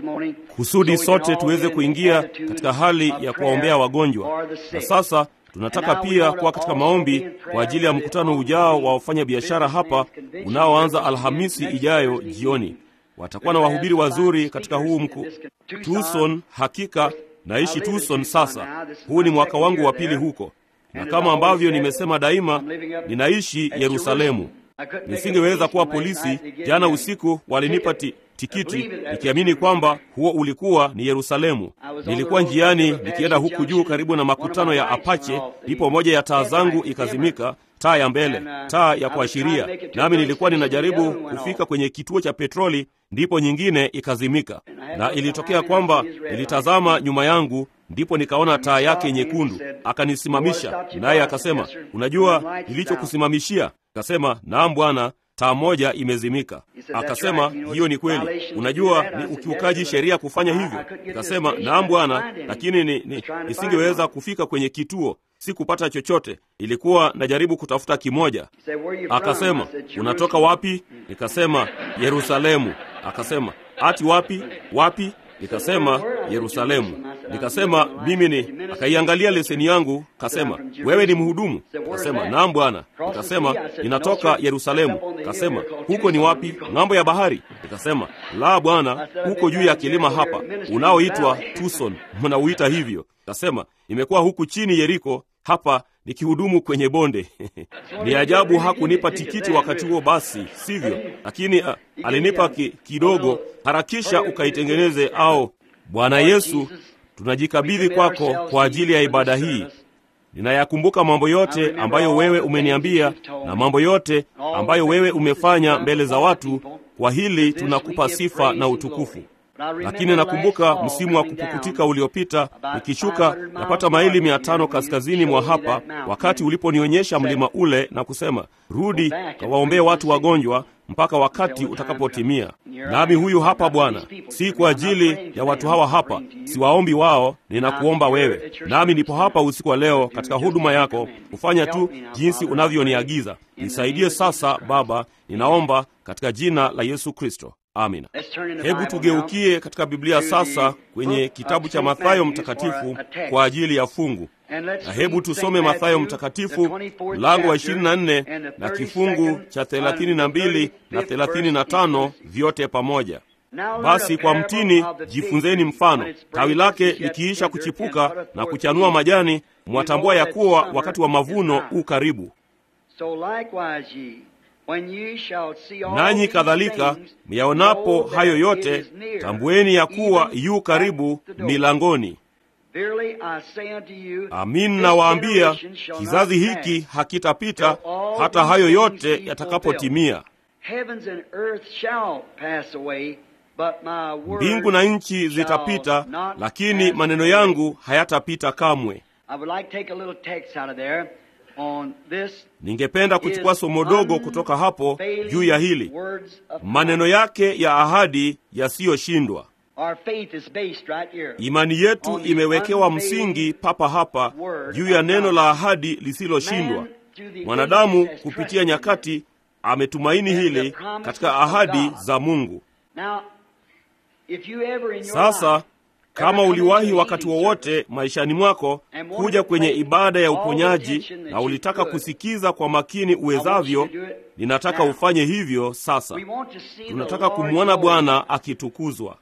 kusudi sote tuweze kuingia katika hali ya kuwaombea wagonjwa. Na sasa tunataka pia kuwa katika maombi kwa ajili ya mkutano ujao wa wafanyabiashara hapa unaoanza Alhamisi ijayo jioni. Watakuwa na wahubiri wazuri katika huu mku Tucson. Hakika naishi Tucson sasa, huu ni mwaka wangu wa pili huko, na kama ambavyo nimesema daima, ninaishi Yerusalemu. Nisingeweza kuwa polisi. Jana usiku walinipa ti, tikiti nikiamini kwamba huo ulikuwa ni Yerusalemu. Nilikuwa njiani nikienda huku juu karibu na makutano ya Apache, ndipo moja ya taa zangu ikazimika, taa ya mbele, taa ya kuashiria, nami nilikuwa ninajaribu kufika kwenye kituo cha petroli, ndipo nyingine ikazimika, na ilitokea kwamba nilitazama nyuma yangu ndipo nikaona taa yake nyekundu. Akanisimamisha, naye akasema, unajua nilichokusimamishia? Akasema, naam bwana, taa moja imezimika. Akasema, hiyo ni kweli. Unajua ni ukiukaji sheria kufanya hivyo. Nikasema, naam bwana, lakini ni, ni, nisingeweza kufika kwenye kituo, sikupata chochote. Ilikuwa najaribu kutafuta kimoja. Akasema, unatoka wapi? Nikasema, Yerusalemu. Akasema, ati wapi wapi? Nikasema Yerusalemu. Nikasema mimi ni. Akaiangalia leseni yangu, kasema wewe ni mhudumu? Kasema naam bwana. Nikasema ninatoka Yerusalemu. Kasema huko ni wapi? Ng'ambo ya bahari? Nikasema la bwana, huko juu ya kilima hapa unaoitwa Tucson, mnauita hivyo. Kasema imekuwa huku chini Yeriko hapa nikihudumu kwenye bonde. Ni ajabu hakunipa tikiti wakati huo, basi sivyo? Lakini uh, alinipa ki, kidogo. Harakisha ukaitengeneze. Au Bwana Yesu, tunajikabidhi kwako kwa ajili ya ibada hii. Ninayakumbuka mambo yote ambayo wewe umeniambia na mambo yote ambayo wewe umefanya mbele za watu. Kwa hili tunakupa sifa na utukufu. Lakini nakumbuka msimu wa kupukutika uliopita, nikishuka napata maili mia tano kaskazini mwa hapa, wakati uliponionyesha mlima ule na kusema, rudi kawaombee watu wagonjwa mpaka wakati utakapotimia. Nami huyu hapa Bwana, si kwa ajili ya watu hawa hapa, siwaombi wao, ninakuomba wewe. Nami nipo hapa usiku wa leo katika huduma yako, kufanya tu jinsi unavyoniagiza. Nisaidie sasa Baba, ninaomba katika jina la Yesu Kristo. Amina. Hebu tugeukie katika Biblia sasa kwenye kitabu cha Mathayo mtakatifu kwa ajili ya fungu, na hebu tusome Mathayo mtakatifu mlango wa 24 na kifungu cha 32 na 35 vyote pamoja. Basi kwa mtini jifunzeni mfano, tawi lake likiisha kuchipuka na kuchanua majani, mwatambua ya kuwa wakati wa mavuno u karibu. Nanyi kadhalika myaonapo hayo yote, tambueni ya kuwa yu karibu milangoni. Amin nawaambia, kizazi hiki hakitapita hata hayo yote yatakapotimia. Mbingu na nchi zitapita, lakini maneno yangu hayatapita kamwe. Ningependa kuchukua somo dogo kutoka hapo juu ya hili maneno yake ya ahadi yasiyoshindwa. Imani yetu imewekewa msingi papa hapa juu ya neno la ahadi lisiloshindwa. Mwanadamu kupitia nyakati ametumaini hili katika ahadi za Mungu. Sasa kama uliwahi wakati wowote maishani mwako kuja kwenye ibada ya uponyaji na ulitaka kusikiza kwa makini uwezavyo, ninataka ufanye hivyo sasa. Tunataka kumwona Bwana akitukuzwa.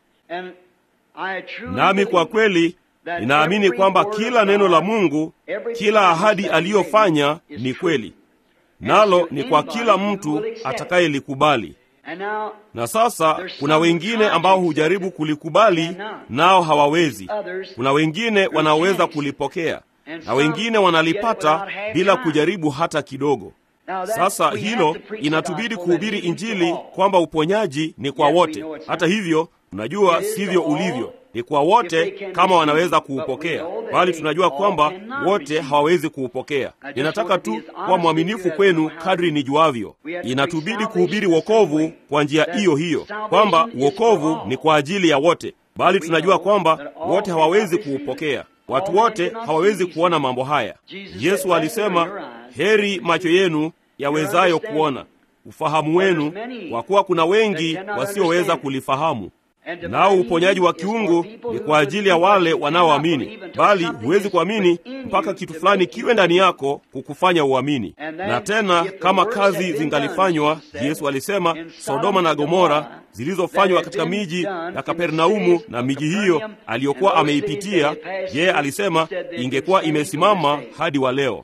Nami kwa kweli ninaamini kwamba kila neno la Mungu, kila ahadi aliyofanya ni kweli, nalo ni kwa kila mtu atakayelikubali. Na sasa kuna wengine ambao hujaribu kulikubali nao hawawezi. Kuna wengine wanaoweza kulipokea na wengine wanalipata bila kujaribu hata kidogo. Sasa hilo inatubidi kuhubiri Injili kwamba uponyaji ni kwa wote. Hata hivyo, tunajua sivyo ulivyo, ni kwa wote kama wanaweza kuupokea, bali tunajua kwamba wote hawawezi kuupokea. Ninataka tu kuwa mwaminifu kwenu kadri nijuavyo. Inatubidi kuhubiri wokovu kwa njia hiyo hiyo, kwamba wokovu ni kwa ajili ya wote, bali tunajua kwamba wote hawawezi kuupokea. Watu wote hawawezi kuona mambo haya. Yesu alisema, heri macho yenu yawezayo kuona, ufahamu wenu, kwa kuwa kuna wengi wasioweza kulifahamu. nao uponyaji wa kiungu ni kwa ajili ya wale wanaoamini, bali huwezi kuamini mpaka kitu fulani kiwe ndani yako kukufanya uamini. Na tena kama kazi zingalifanywa, Yesu alisema, Sodoma na Gomora zilizofanywa katika miji ya Kapernaumu na miji hiyo aliyokuwa ameipitia yeye, alisema ingekuwa imesimama hadi wa leo.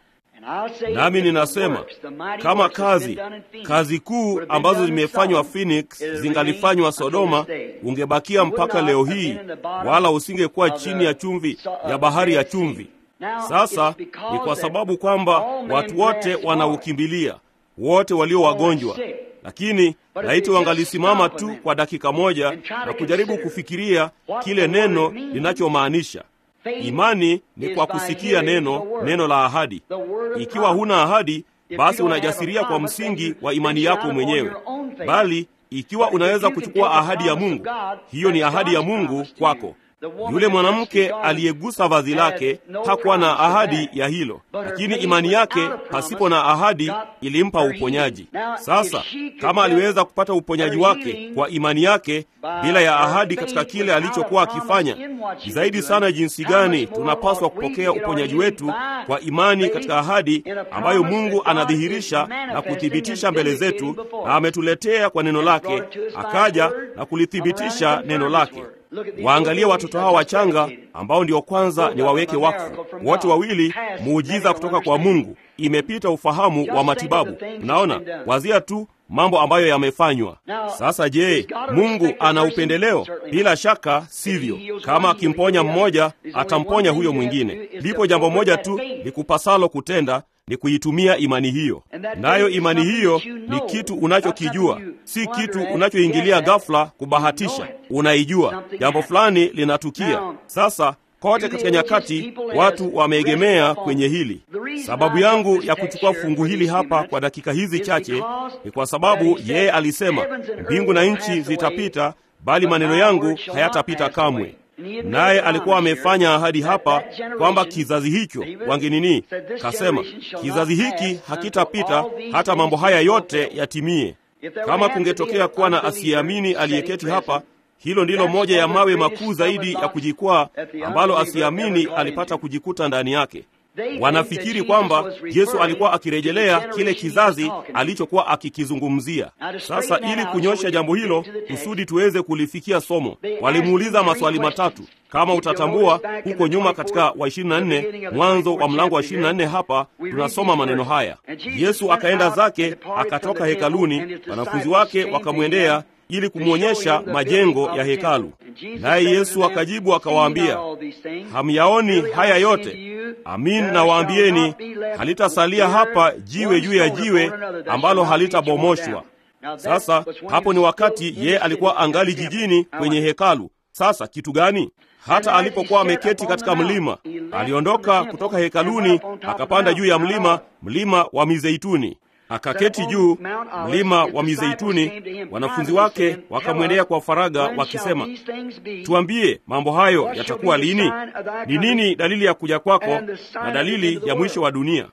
Nami ninasema kama kazi kazi kuu ambazo zimefanywa Phoenix zingalifanywa Sodoma, ungebakia mpaka leo hii, wala usingekuwa chini ya chumvi ya bahari ya chumvi. Sasa ni kwa sababu kwamba watu wote wanaukimbilia, wote walio wagonjwa. Lakini laiti wangalisimama tu kwa dakika moja na kujaribu kufikiria kile neno linachomaanisha. Imani ni kwa kusikia neno, neno la ahadi. Ikiwa huna ahadi, basi unajasiria kwa msingi wa imani yako mwenyewe, bali ikiwa unaweza kuchukua ahadi ya Mungu, hiyo ni ahadi ya Mungu kwako. Yule mwanamke aliyegusa vazi lake hakuwa na ahadi ya hilo, lakini imani yake pasipo na ahadi ilimpa uponyaji. Sasa kama aliweza kupata uponyaji wake kwa imani yake bila ya ahadi katika kile alichokuwa akifanya, ni zaidi sana jinsi gani tunapaswa kupokea uponyaji wetu kwa imani katika ahadi ambayo Mungu anadhihirisha na kuthibitisha mbele zetu, na ametuletea kwa neno lake, akaja na kulithibitisha neno lake. Waangalie watoto hawa wachanga ambao ndio kwanza ni waweke wakfu, wote wawili muujiza kutoka kwa Mungu, imepita ufahamu wa matibabu. Unaona, wazia tu mambo ambayo yamefanywa. Sasa je, Mungu ana upendeleo? Bila shaka sivyo. Kama akimponya mmoja, atamponya huyo mwingine. Lipo jambo moja tu likupasalo kutenda ni kuitumia imani hiyo, nayo imani hiyo ni kitu unachokijua, si kitu unachoingilia ghafla kubahatisha. Unaijua jambo fulani linatukia. Sasa kote katika nyakati watu wameegemea kwenye hili. Sababu yangu ya kuchukua fungu hili hapa kwa dakika hizi chache ni kwa sababu yeye alisema, mbingu na nchi zitapita, bali maneno yangu hayatapita kamwe. Naye alikuwa amefanya ahadi hapa kwamba kizazi hicho wangenini, kasema kizazi hiki hakitapita hata mambo haya yote yatimie. Kama kungetokea kuwa na asiyeamini aliyeketi hapa, hilo ndilo moja ya mawe makuu zaidi ya kujikwaa ambalo asiyeamini alipata kujikuta ndani yake. Wanafikiri kwamba Yesu alikuwa akirejelea kile kizazi alichokuwa akikizungumzia. Sasa ili kunyosha jambo hilo kusudi tuweze kulifikia somo, walimuuliza maswali matatu. Kama utatambua huko nyuma katika wa 24 mwanzo wa mlango wa 24, hapa tunasoma maneno haya: Yesu akaenda zake, akatoka hekaluni, wanafunzi wake wakamwendea ili kumwonyesha majengo ya hekalu. Naye Yesu akajibu akawaambia, hamyaoni haya yote? Amin nawaambieni, halitasalia hapa jiwe juu ya jiwe ambalo halitabomoshwa. Sasa hapo ni wakati ye alikuwa angali jijini kwenye hekalu. Sasa kitu gani? Hata alipokuwa ameketi katika mlima, aliondoka kutoka hekaluni akapanda juu ya mlima, mlima wa Mizeituni akaketi juu mlima wa Mizeituni. Wanafunzi wake wakamwendea kwa faraga wakisema, tuambie, mambo hayo yatakuwa lini? Ni nini dalili ya kuja kwako na dalili ya mwisho wa dunia?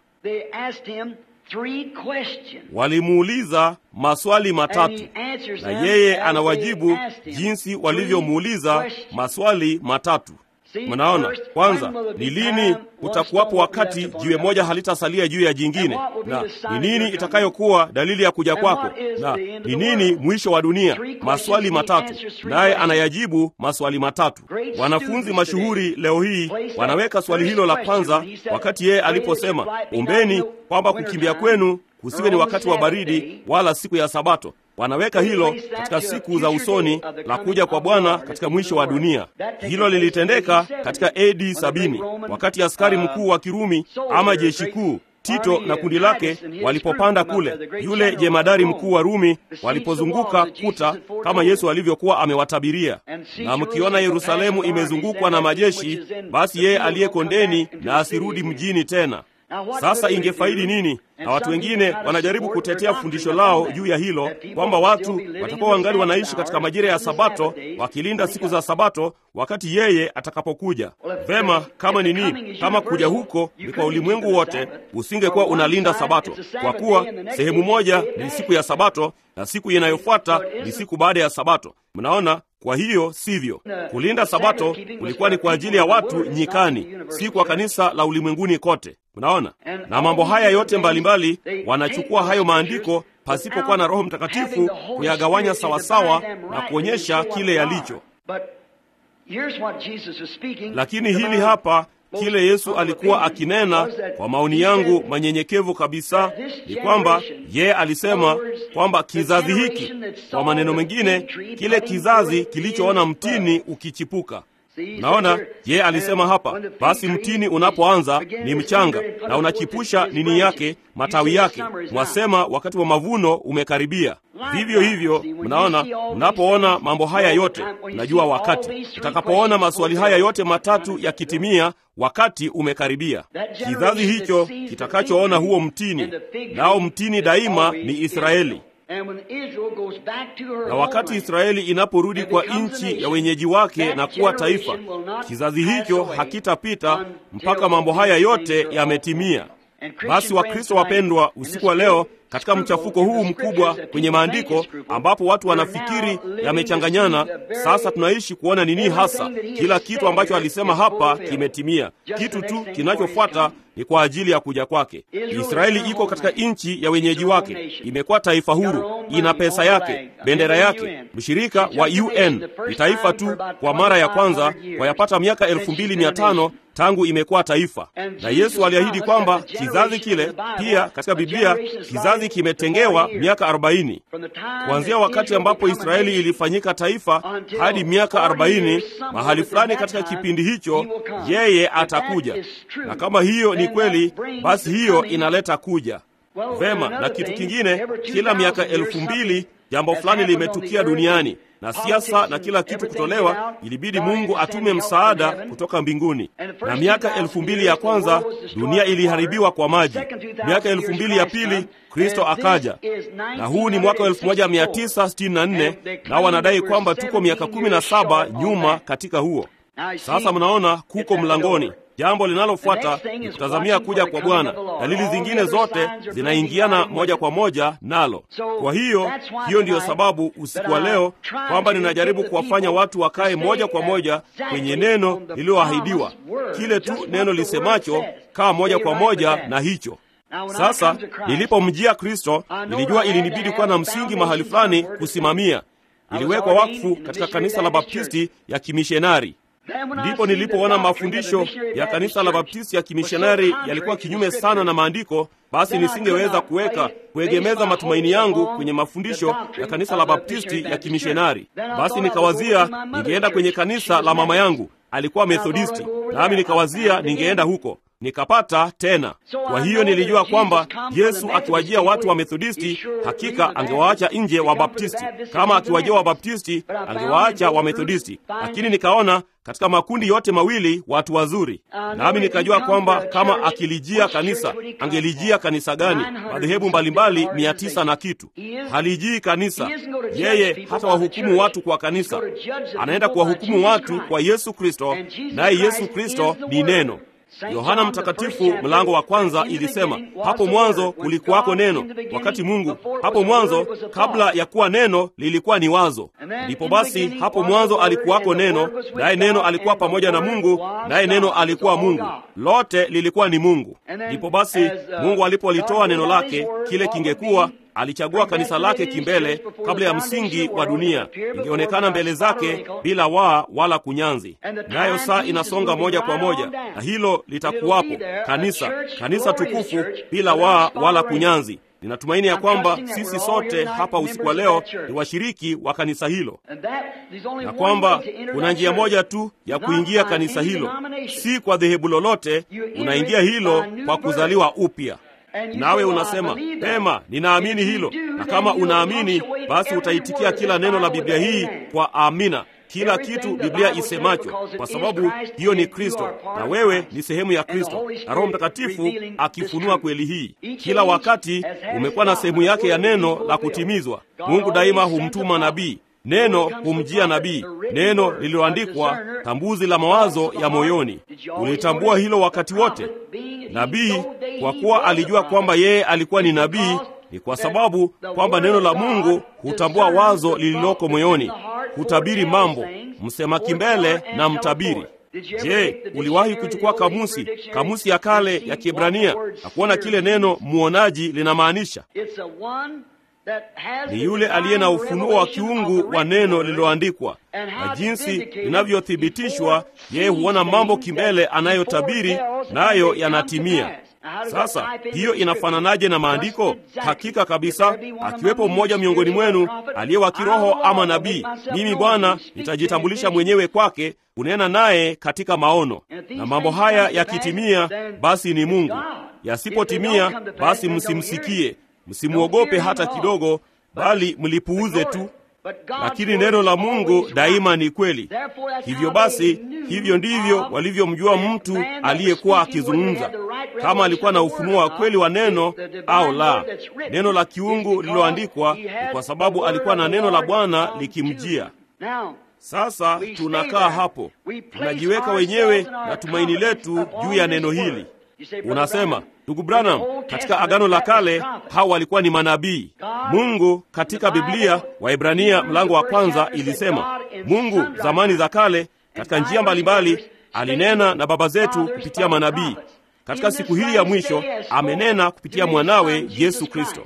Walimuuliza maswali matatu, na yeye anawajibu jinsi walivyomuuliza maswali matatu. Mnaona, kwanza ni lini utakuwapo wakati jiwe moja halitasalia juu ya jingine, na ni nini itakayokuwa dalili ya kuja kwako, na ni nini mwisho wa dunia? Maswali matatu, naye anayajibu maswali matatu. Wanafunzi mashuhuri leo hii wanaweka swali hilo la kwanza, wakati yeye aliposema, ombeni kwamba kukimbia kwenu kusiwe ni wakati wa baridi wala siku ya Sabato. Wanaweka hilo katika siku za usoni la kuja kwa Bwana katika mwisho wa dunia. Hilo lilitendeka katika AD sabini wakati askari mkuu wa Kirumi ama jeshi kuu Tito na kundi lake walipopanda kule, yule jemadari mkuu wa Rumi walipozunguka kuta kama Yesu alivyokuwa amewatabiria. Na mkiona Yerusalemu imezungukwa na majeshi, basi yeye aliye kondeni na asirudi mjini tena. Sasa ingefaidi nini? Na watu wengine wanajaribu kutetea fundisho lao juu ya hilo kwamba watu watakuwa wangali wanaishi katika majira ya Sabato wakilinda siku za Sabato wakati yeye atakapokuja. Vema, kama ni nini? Kama kuja huko ni kwa ulimwengu wote, usingekuwa unalinda Sabato, kwa kuwa sehemu moja ni siku ya Sabato na siku inayofuata ni siku baada ya Sabato. Mnaona? Kwa hiyo sivyo. Kulinda Sabato kulikuwa ni kwa ajili ya watu nyikani, si kwa kanisa la ulimwenguni kote. Mnaona? Na mambo haya yote mbalimbali mbali, wanachukua hayo maandiko pasipokuwa na Roho Mtakatifu kuyagawanya sawasawa na kuonyesha kile yalicho. Lakini hili hapa kile Yesu alikuwa akinena, kwa maoni yangu manyenyekevu kabisa, ni kwamba yeye alisema kwamba kizazi hiki, kwa maneno mengine, kile kizazi kilichoona mtini ukichipuka. Naona yeye alisema hapa, basi mtini unapoanza ni mchanga na unachipusha nini yake, matawi yake, mwasema wakati wa mavuno umekaribia. Vivyo hivyo, mnaona, mnapoona mambo haya yote, mnajua wakati utakapoona maswali haya yote matatu yakitimia, wakati umekaribia. Kizazi hicho kitakachoona huo mtini, nao mtini daima ni Israeli na wakati Israeli inaporudi kwa nchi ya wenyeji wake na kuwa taifa, kizazi hicho hakitapita mpaka mambo haya yote yametimia. Basi Wakristo wapendwa, usiku wa leo katika mchafuko huu mkubwa kwenye maandiko ambapo watu wanafikiri yamechanganyana, sasa tunaishi kuona nini hasa kila kitu ambacho alisema hapa kimetimia. Kitu tu kinachofuata ni kwa ajili ya kuja kwake. Israeli iko katika nchi ya wenyeji wake, imekuwa taifa huru, ina pesa yake, bendera yake, mshirika wa UN. Ni taifa tu kwa mara ya kwanza kwa yapata miaka elfu mbili mia tano tangu imekuwa taifa, na Yesu aliahidi kwamba kizazi kile pia katika Biblia kizazi kimetengewa miaka arobaini kuanzia wakati ambapo Israeli ilifanyika taifa hadi miaka arobaini mahali fulani katika kipindi hicho yeye atakuja, na kama hiyo ni kweli, basi hiyo inaleta kuja vema. Na kitu kingine, kila miaka elfu mbili jambo fulani limetukia duniani na siasa na kila kitu kutolewa, ilibidi Mungu atume msaada kutoka mbinguni. Na miaka elfu mbili ya kwanza dunia iliharibiwa kwa maji. Miaka elfu mbili ya pili Kristo akaja, na huu ni mwaka wa 1964 nao wanadai kwamba tuko miaka 17 nyuma katika huo. Sasa mnaona kuko mlangoni. Jambo linalofuata ni kutazamia kuja kwa Bwana. Dalili zingine zote zinaingiana moja kwa moja nalo. Kwa hiyo, hiyo ndiyo sababu usiku wa leo kwamba ninajaribu kuwafanya watu wakae moja kwa moja kwenye neno lililoahidiwa, kile tu neno lisemacho, kaa moja kwa moja na hicho. Sasa nilipomjia Kristo, nilijua ilinibidi kuwa na msingi mahali fulani kusimamia. Iliwekwa wakfu katika kanisa la Baptisti ya kimishonari. Ndipo nilipoona mafundisho ya kanisa la Baptisti ya kimishonari yalikuwa kinyume sana na maandiko, basi nisingeweza kuweka kuegemeza matumaini yangu kwenye mafundisho ya kanisa la Baptisti ya kimishonari. Basi nikawazia ningeenda kwenye kanisa la mama yangu, alikuwa Methodisti, nami nikawazia ningeenda huko nikapata tena. Kwa hiyo nilijua kwamba Yesu akiwajia watu wa Methodisti, hakika angewaacha nje wa Baptisti. Kama akiwajia wa Baptisti, angewaacha wa Methodisti. Lakini nikaona katika makundi yote mawili watu wazuri, nami nikajua kwamba kama akilijia kanisa, angelijia kanisa gani? Madhehebu mbalimbali mia tisa na kitu. Halijii kanisa, yeye hata wahukumu watu kwa kanisa, anaenda kuwahukumu watu kwa Yesu Kristo, naye Yesu Kristo ni neno. Yohana Mtakatifu mlango wa kwanza ilisema, hapo mwanzo kulikuwako neno, wakati Mungu. Hapo mwanzo, kabla ya kuwa neno, lilikuwa ni wazo. Ndipo basi, hapo mwanzo alikuwako neno, naye neno alikuwa pamoja na Mungu, naye neno alikuwa Mungu. Lote lilikuwa ni Mungu. Ndipo basi, Mungu alipolitoa neno lake, kile kingekuwa alichagua kanisa lake kimbele kabla ya msingi wa dunia, ingeonekana mbele zake bila waa wala kunyanzi. Nayo saa inasonga moja kwa moja, na hilo litakuwapo kanisa, kanisa tukufu bila waa wala kunyanzi. Ninatumaini ya kwamba sisi sote hapa usiku wa leo ni washiriki wa kanisa hilo, na kwamba kuna njia moja tu ya kuingia kanisa hilo, si kwa dhehebu lolote. Unaingia hilo kwa kuzaliwa upya. Nawe unasema pema, ninaamini hilo. Na kama unaamini, basi utaitikia kila neno la Biblia hii kwa amina, kila kitu Biblia isemacho, kwa sababu hiyo ni Kristo na wewe ni sehemu ya Kristo, na Roho Mtakatifu akifunua kweli hii. Kila wakati umekuwa na sehemu yake ya neno la kutimizwa. Mungu daima humtuma nabii Neno humjia nabii, neno lililoandikwa, tambuzi la mawazo ya moyoni. Ulitambua hilo wakati wote? Nabii, kwa kuwa alijua kwamba yeye alikuwa ni nabii, ni kwa sababu kwamba neno la Mungu hutambua wazo lililoko moyoni, hutabiri mambo, msema kimbele na mtabiri. Je, uliwahi kuchukua kamusi, kamusi ya kale ya Kiebrania na kuona kile neno muonaji linamaanisha? Ni yule aliye na ufunuo wa kiungu wa neno lililoandikwa, na jinsi linavyothibitishwa, yeye huona mambo kimbele anayotabiri, nayo yanatimia. Sasa hiyo inafananaje na maandiko? Hakika kabisa, akiwepo mmoja miongoni mwenu aliye wa kiroho ama nabii, mimi Bwana nitajitambulisha mwenyewe kwake, kunena naye katika maono. Na mambo haya yakitimia, basi ni Mungu; yasipotimia, basi msimsikie Msimwogope hata kidogo, bali mlipuuze tu. Lakini neno la Mungu daima ni kweli. Hivyo basi, hivyo ndivyo walivyomjua mtu aliyekuwa akizungumza, kama alikuwa na ufunuo wa kweli wa neno au la. Neno la kiungu lililoandikwa ni kwa sababu alikuwa na neno la Bwana likimjia. Sasa tunakaa hapo, tunajiweka wenyewe na tumaini letu juu ya neno hili. Unasema, ndugu Branham, katika Agano la Kale hao walikuwa ni manabii. Mungu katika Biblia, Waebrania mlango wa kwanza ilisema, Mungu zamani za kale katika njia mbalimbali alinena na baba zetu kupitia manabii. Katika siku hii ya mwisho amenena kupitia mwanawe Yesu Kristo.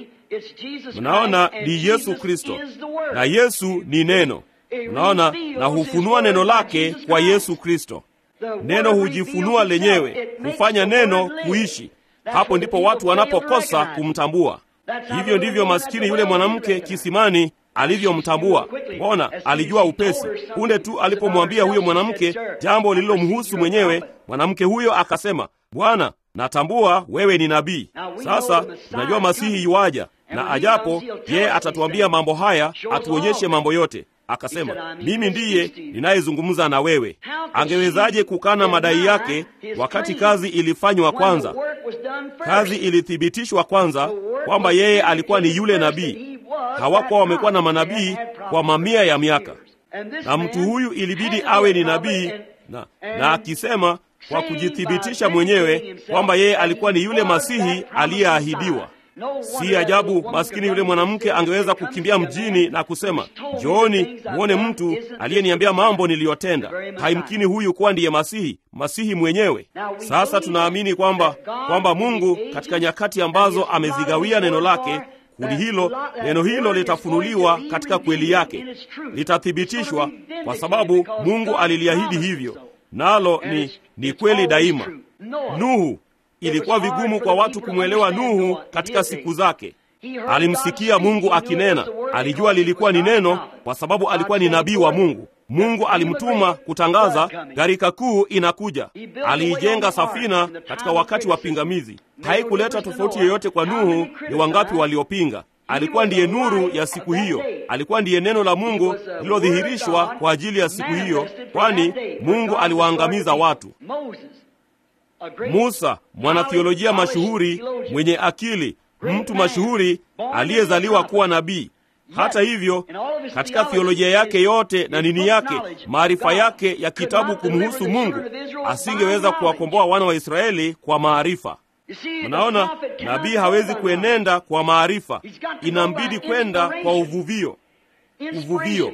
Unaona, ni Yesu Kristo na Yesu ni neno. Unaona, na hufunua neno lake kwa Yesu Kristo. Neno hujifunua lenyewe, hufanya neno kuishi. Hapo ndipo watu wanapokosa kumtambua. Hivyo ndivyo maskini yule mwanamke kisimani alivyomtambua. Mbona alijua upesi. Punde tu alipomwambia huyo mwanamke jambo lililomhusu mwenyewe, mwanamke huyo akasema, Bwana, natambua wewe ni nabii. Sasa tunajua Masihi yuaja, na ajapo yeye atatuambia mambo haya, atuonyeshe mambo yote. Akasema, mimi ndiye ninayezungumza na wewe. Angewezaje kukana madai yake wakati kazi ilifanywa kwanza? Kazi ilithibitishwa kwanza kwamba yeye alikuwa ni yule nabii. Hawakuwa wamekuwa na manabii kwa mamia ya miaka, na mtu huyu ilibidi awe ni nabii, na, na akisema kwa kujithibitisha mwenyewe kwamba yeye alikuwa ni yule Masihi aliyeahidiwa. Si ajabu maskini yule mwanamke angeweza kukimbia mjini na kusema, njooni muone mtu aliyeniambia mambo niliyotenda. Haimkini huyu kuwa ndiye Masihi, Masihi mwenyewe. Sasa tunaamini kwamba kwamba Mungu katika nyakati ambazo amezigawia neno lake kundi hilo, neno hilo litafunuliwa katika kweli yake, litathibitishwa kwa sababu Mungu aliliahidi hivyo, nalo ni, ni kweli daima. Nuhu Ilikuwa vigumu kwa watu kumwelewa Nuhu katika siku zake. Alimsikia Mungu akinena, alijua lilikuwa ni neno kwa sababu alikuwa ni nabii wa Mungu. Mungu alimtuma kutangaza gharika kuu inakuja. Aliijenga safina katika wakati wa pingamizi. Haikuleta tofauti yoyote kwa Nuhu ni wangapi waliopinga. Alikuwa ndiye nuru ya siku hiyo, alikuwa ndiye neno la Mungu lililodhihirishwa kwa ajili ya siku hiyo, kwani Mungu aliwaangamiza watu. Musa, mwanathiolojia mashuhuri mwenye akili, mtu mashuhuri aliyezaliwa kuwa nabii. Hata hivyo, katika thiolojia yake yote na nini yake, maarifa yake ya kitabu kumhusu Mungu, asingeweza kuwakomboa wana wa Israeli kwa maarifa. Unaona, nabii hawezi kuenenda kwa maarifa, inambidi kwenda kwa uvuvio. Uvuvio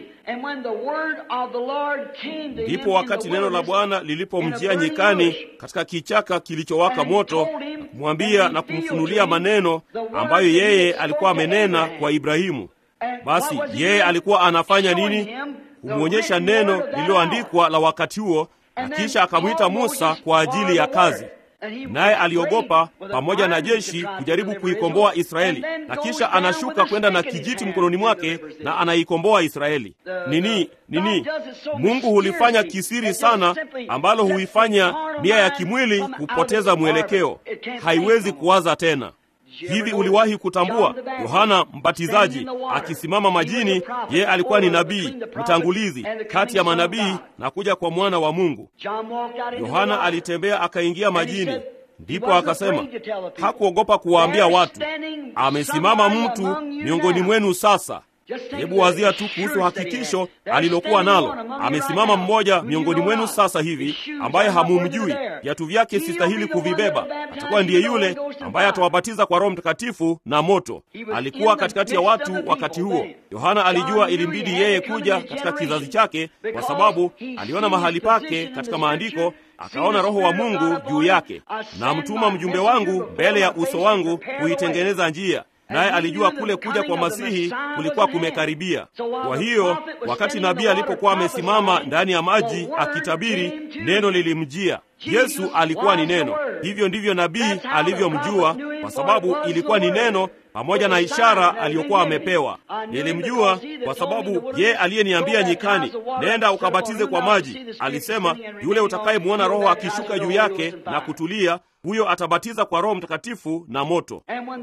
ndipo wakati neno la Bwana lilipomjia nyikani katika kichaka kilichowaka moto, na kumwambia na kumfunulia maneno ambayo yeye alikuwa amenena kwa Ibrahimu. Basi yeye alikuwa anafanya nini? Kumwonyesha neno lililoandikwa la wakati huo, na kisha akamwita Musa kwa ajili ya kazi naye aliogopa pamoja na jeshi kujaribu kuikomboa Israeli, na kisha anashuka kwenda na kijiti mkononi mwake na anaikomboa Israeli. Nini nini? Mungu hulifanya kisiri sana, ambalo huifanya nia ya kimwili kupoteza mwelekeo, haiwezi kuwaza tena. Hivi uliwahi kutambua Yohana Mbatizaji akisimama majini? Yeye alikuwa ni nabii mtangulizi kati ya manabii na kuja kwa mwana wa Mungu. Yohana alitembea akaingia majini, ndipo akasema, hakuogopa kuwaambia watu, amesimama mtu miongoni mwenu sasa. Hebu wazia tu kuhusu hakikisho alilokuwa nalo. Amesimama mmoja miongoni mwenu sasa hivi ambaye hamumjui, viatu vyake sistahili kuvibeba. Atakuwa ndiye yule ambaye atawabatiza kwa Roho Mtakatifu na moto. Alikuwa katikati ya watu wakati huo. Yohana alijua ilimbidi yeye kuja katika kizazi chake, kwa sababu aliona mahali pake katika maandiko akaona Roho wa Mungu juu yake, na mtuma mjumbe wangu mbele ya uso wangu kuitengeneza njia naye alijua kule kuja kwa Masihi kulikuwa kumekaribia. Kwa hiyo wakati nabii alipokuwa amesimama ndani ya maji akitabiri, neno lilimjia. Yesu alikuwa ni neno. Hivyo ndivyo nabii alivyomjua, kwa sababu ilikuwa ni neno pamoja na ishara aliyokuwa amepewa. Nilimjua kwa sababu ye aliyeniambia nyikani, nenda ukabatize kwa maji, alisema, yule utakayemwona Roho akishuka juu yake na kutulia huyo atabatiza kwa Roho Mtakatifu na moto.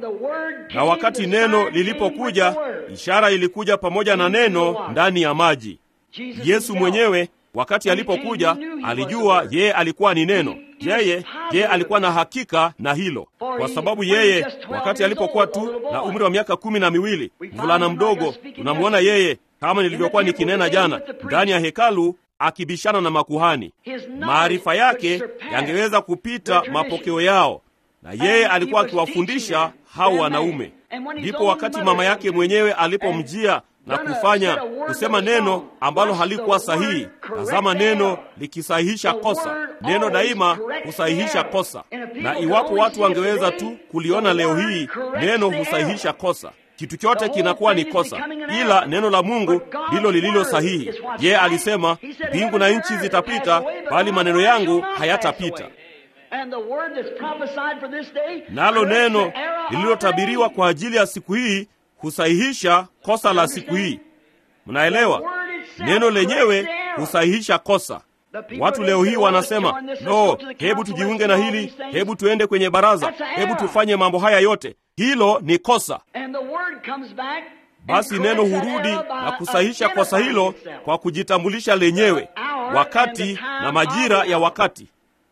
Na wakati neno lilipokuja, ishara ilikuja pamoja na neno ndani ya maji. Yesu mwenyewe wakati alipokuja alijua yeye alikuwa ni neno. Yeye yeye alikuwa na hakika na hilo, kwa sababu yeye wakati alipokuwa tu na umri wa miaka kumi na miwili, mvulana mdogo, tunamwona yeye kama nilivyokuwa nikinena jana, ndani ya hekalu akibishana na makuhani. Maarifa yake yangeweza kupita mapokeo yao, na yeye alikuwa akiwafundisha hao wanaume. Ndipo wakati mama yake mwenyewe alipomjia na kufanya kusema neno ambalo halikuwa sahihi. Tazama, neno likisahihisha kosa. Neno daima husahihisha kosa, na iwapo watu wangeweza tu kuliona leo hii, neno husahihisha kosa. Kitu chote kinakuwa ni kosa, ila neno la Mungu ndilo lililo sahihi. Yeye alisema, mbingu na nchi zitapita, bali maneno yangu hayatapita. Nalo neno lililotabiriwa kwa ajili ya siku hii husahihisha kosa la siku hii. Mnaelewa, neno lenyewe husahihisha kosa. Watu leo hii wanasema no, hebu tujiunge na hili, hebu tuende kwenye baraza, hebu tufanye mambo haya yote. Hilo ni kosa. Basi neno hurudi na kusahihisha kosa hilo kwa kujitambulisha lenyewe, wakati na majira ya wakati.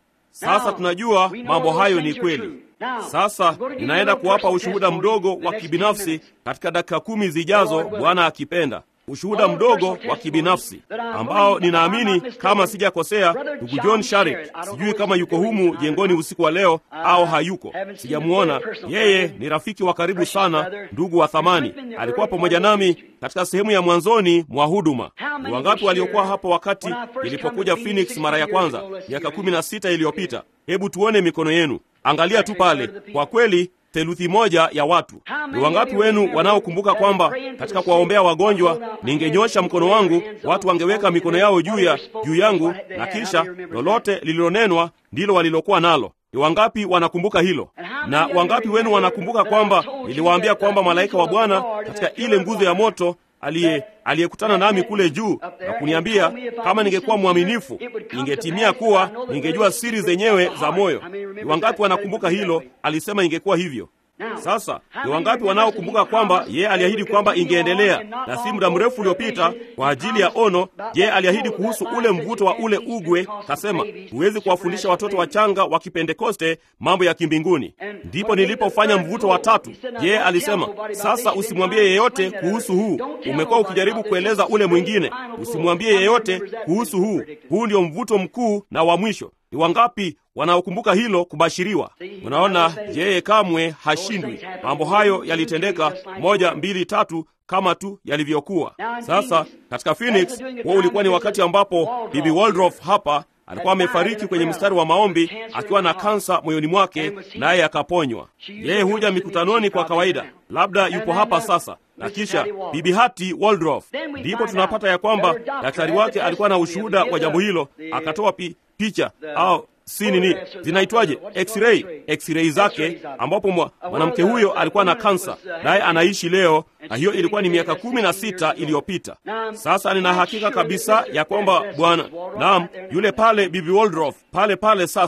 Sasa tunajua mambo hayo ni kweli. Sasa ninaenda kuwapa ushuhuda mdogo wa kibinafsi katika dakika kumi zijazo, Bwana akipenda. Ushuhuda mdogo wa kibinafsi ambao ninaamini kama sijakosea, ndugu John Sharik, sijui kama yuko humu jengoni usiku wa leo au hayuko, sijamuona. Yeye ni rafiki wa karibu sana, ndugu wa thamani. Alikuwa pamoja nami katika sehemu ya mwanzoni mwa huduma. Ni wangapi waliokuwa hapo wakati nilipokuja Phoenix mara ya kwanza miaka kumi na sita iliyopita? Hebu tuone mikono yenu. Angalia tu pale, kwa kweli theluthi moja ya watu. Ni wangapi wenu wanaokumbuka kwamba katika kuwaombea wagonjwa ningenyosha mkono wangu, watu wangeweka mikono yao juu ya juu yangu, na kisha lolote lililonenwa ndilo walilokuwa nalo? Ni wangapi wanakumbuka hilo? Na wangapi wenu wanakumbuka kwamba niliwaambia kwamba malaika wa Bwana katika ile nguzo ya moto aliye aliyekutana nami kule juu na kuniambia kama ningekuwa mwaminifu ingetimia kuwa ningejua siri zenyewe za moyo. Ni wangapi wanakumbuka hilo? Alisema ingekuwa hivyo. Sasa ni wangapi wanaokumbuka kwamba yeye aliahidi kwamba ingeendelea, na si muda mrefu uliopita kwa ajili ya ono, yeye aliahidi kuhusu ule mvuto wa ule ugwe, kasema huwezi kuwafundisha watoto wachanga wa Kipentekoste mambo ya kimbinguni. Ndipo nilipofanya mvuto wa tatu. Yeye alisema, sasa usimwambie yeyote kuhusu huu. Umekuwa ukijaribu kueleza ule mwingine, usimwambie yeyote kuhusu huu. Huu ndio mvuto mkuu na wa mwisho. Ni wangapi wanaokumbuka hilo kubashiriwa? Unaona, yeye kamwe hashindwi. Mambo hayo yalitendeka moja, mbili, tatu kama tu yalivyokuwa. Sasa katika Phoenix, huo ulikuwa ni wakati ambapo Bibi Waldorf hapa alikuwa amefariki kwenye mstari wa maombi akiwa na kansa moyoni mwake, naye akaponywa. Yeye huja mikutanoni kwa kawaida, labda yupo hapa sasa. Na kisha Bibi Hati Waldorf, ndipo tunapata ya kwamba daktari wake alikuwa na ushuhuda wa jambo hilo, akatoa pi, picha au si nini zinaitwaje, x-ray x-ray zake, ambapo mwanamke huyo alikuwa na kansa, naye anaishi leo, na hiyo ilikuwa ni miaka kumi na sita iliyopita. Sasa nina hakika kabisa ya kwamba bwana, naam, yule pale Bibi Waldorf pale pale sasa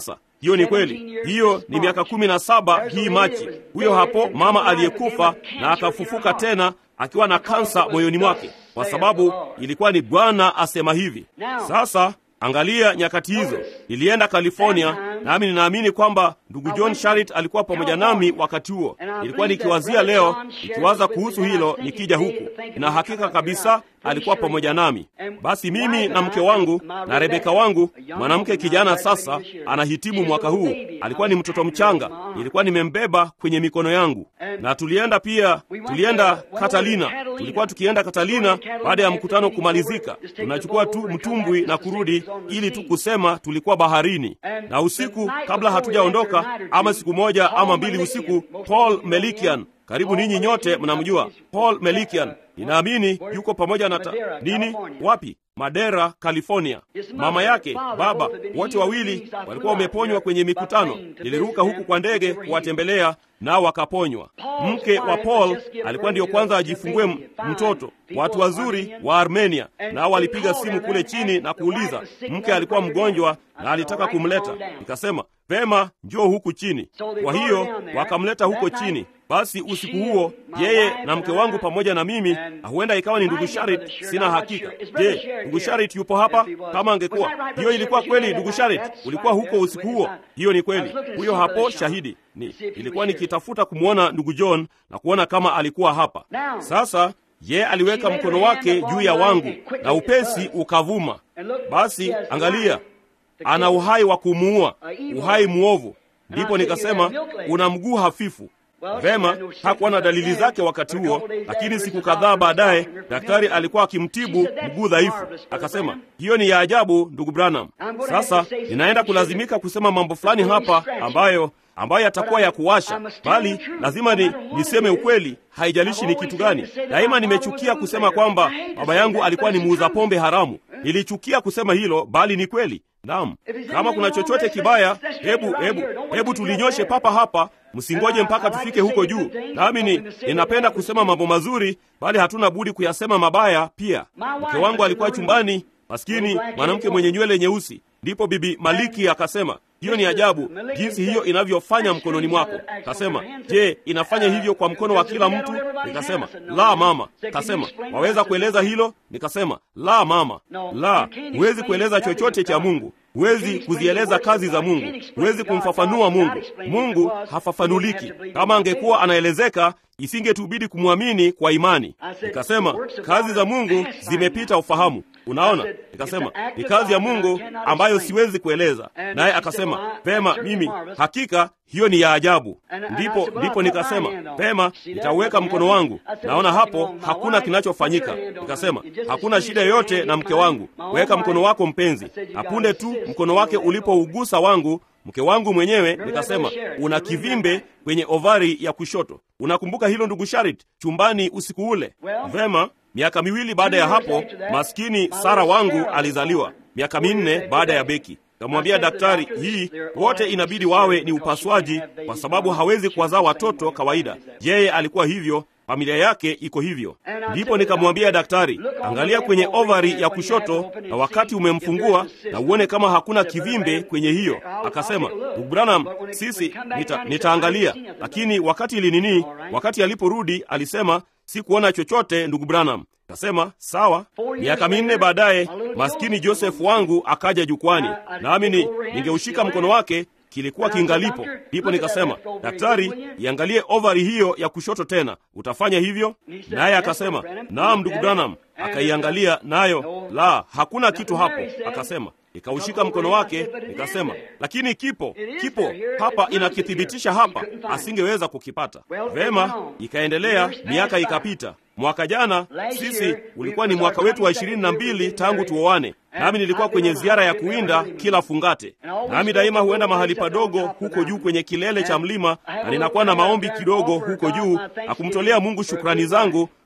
hiyo ni kweli. Hiyo ni miaka kumi na saba hii Machi. Huyo hapo mama aliyekufa na akafufuka tena akiwa na kansa moyoni mwake, kwa sababu ilikuwa ni Bwana asema hivi. Sasa angalia nyakati hizo, nilienda California, nami ninaamini kwamba ndugu John Sharit alikuwa pamoja nami wakati huo. Nilikuwa nikiwazia leo, nikiwaza kuhusu hilo nikija huku, na hakika kabisa alikuwa pamoja nami. Basi mimi na mke wangu na Rebeka wangu, mwanamke kijana sasa, anahitimu mwaka huu. Alikuwa ni mtoto mchanga, nilikuwa nimembeba kwenye mikono yangu, na tulienda pia, tulienda Catalina. Tulikuwa tukienda Catalina baada ya mkutano kumalizika, tunachukua tu mtumbwi na kurudi, ili tu kusema tulikuwa baharini. Na usiku kabla hatujaondoka, ama siku moja ama mbili usiku, Paul Melikian karibu ninyi nyote mnamjua Paul Melikian. Ninaamini yuko pamoja na ta... nini, wapi? Madera, California. Mama yake, baba, wote wawili walikuwa wameponywa kwenye mikutano. Niliruka huku kwa ndege kuwatembelea, nao wakaponywa. Mke wa Paul alikuwa ndiyo kwanza ajifungue mtoto. Watu wazuri wa Armenia, nao walipiga simu kule chini na kuuliza, mke alikuwa mgonjwa na alitaka kumleta. Nikasema vema, njoo huku chini. Kwa hiyo wakamleta huko chini. Basi usiku huo yeye na mke wangu pamoja na mimi, huenda ikawa ni ndugu Sharit, sina hakika. Je, ndugu Sharit yupo hapa? Kama angekuwa hiyo, ilikuwa kweli. Ndugu Sharit, ulikuwa huko usiku huo? Hiyo ni kweli, huyo hapo shahidi. Ni ilikuwa nikitafuta kumwona ndugu John na kuona kama alikuwa hapa. Sasa ye aliweka mkono wake juu ya wangu na upesi ukavuma. Basi angalia, ana uhai wa kumuua, uhai mwovu. Ndipo nikasema una mguu hafifu. Vema, hakuwa na dalili zake wakati huo, lakini siku kadhaa baadaye daktari alikuwa akimtibu mguu dhaifu. Akasema, hiyo ni ya ajabu, ndugu Branham. Sasa ninaenda kulazimika kusema mambo fulani hapa ambayo ambayo yatakuwa ya kuwasha, bali lazima ni niseme ukweli, haijalishi ni kitu gani. Daima nimechukia kusema kwamba baba yangu alikuwa ni muuza pombe haramu. Nilichukia kusema hilo, bali ni kweli. Naam, kama kuna chochote kibaya, hebu hebu hebu tulinyoshe papa hapa, msingoje mpaka tufike huko juu. Nami ni ninapenda kusema mambo mazuri, bali hatuna budi kuyasema mabaya pia. Mke wangu alikuwa chumbani, maskini mwanamke mwenye nywele nyeusi. Ndipo bibi Maliki akasema, hiyo ni ajabu jinsi hiyo inavyofanya mkononi mwako. Kasema, je, inafanya hivyo kwa mkono wa kila mtu? Nikasema, la mama. Kasema, waweza kueleza hilo? Nikasema, la mama, la, huwezi kueleza chochote cha Mungu, huwezi kuzieleza kazi za Mungu, huwezi kumfafanua Mungu. Mungu hafafanuliki. Kama angekuwa anaelezeka, isingetubidi kumwamini kwa imani. Nikasema, kazi za Mungu zimepita ufahamu. Unaona, nikasema ni kazi ya Mungu ambayo siwezi kueleza. Naye akasema vema, mimi hakika hiyo ni ya ajabu. Ndipo ndipo nikasema vema, nitauweka mkono wangu. Naona hapo hakuna kinachofanyika. Nikasema hakuna shida yoyote na mke wangu, weka mkono wako mpenzi. Apunde tu mkono wake ulipougusa wangu mke wangu mwenyewe, nikasema una kivimbe kwenye ovari ya kushoto. Unakumbuka hilo ndugu Sharit, chumbani usiku ule? Vema, miaka miwili baada ya hapo, maskini Sara wangu alizaliwa, miaka minne baada ya Beki. Kamwambia daktari, hii wote inabidi wawe ni upasuaji, kwa sababu hawezi kuwazaa watoto kawaida. Yeye alikuwa hivyo, familia yake iko hivyo. Ndipo nikamwambia daktari, angalia kwenye ovari ya kushoto, na wakati umemfungua na uone kama hakuna kivimbe kwenye hiyo. Akasema, ndugu Branham, sisi nita, nitaangalia. Lakini wakati ilinini, wakati aliporudi alisema sikuona chochote, ndugu Branham. Kasema sawa. Miaka minne baadaye, maskini Joseph wangu akaja jukwani, nami ni ningeushika mkono wake kilikuwa kingalipo. Ndipo nikasema, daktari, iangalie ovari hiyo ya kushoto tena, utafanya hivyo? Naye akasema, naam, ndugu Branham. Akaiangalia nayo, la, hakuna kitu hapo. Akasema, nikaushika mkono wake, nikasema, lakini kipo, kipo hapa, inakithibitisha hapa, asingeweza kukipata. Vema, ikaendelea, miaka ikapita. Mwaka jana sisi ulikuwa ni mwaka wetu wa ishirini na mbili tangu tuoane, nami nilikuwa kwenye ziara ya kuwinda kila fungate. Nami daima huenda mahali padogo huko juu kwenye kilele cha mlima, na ninakuwa na maombi kidogo huko juu na kumtolea Mungu shukrani zangu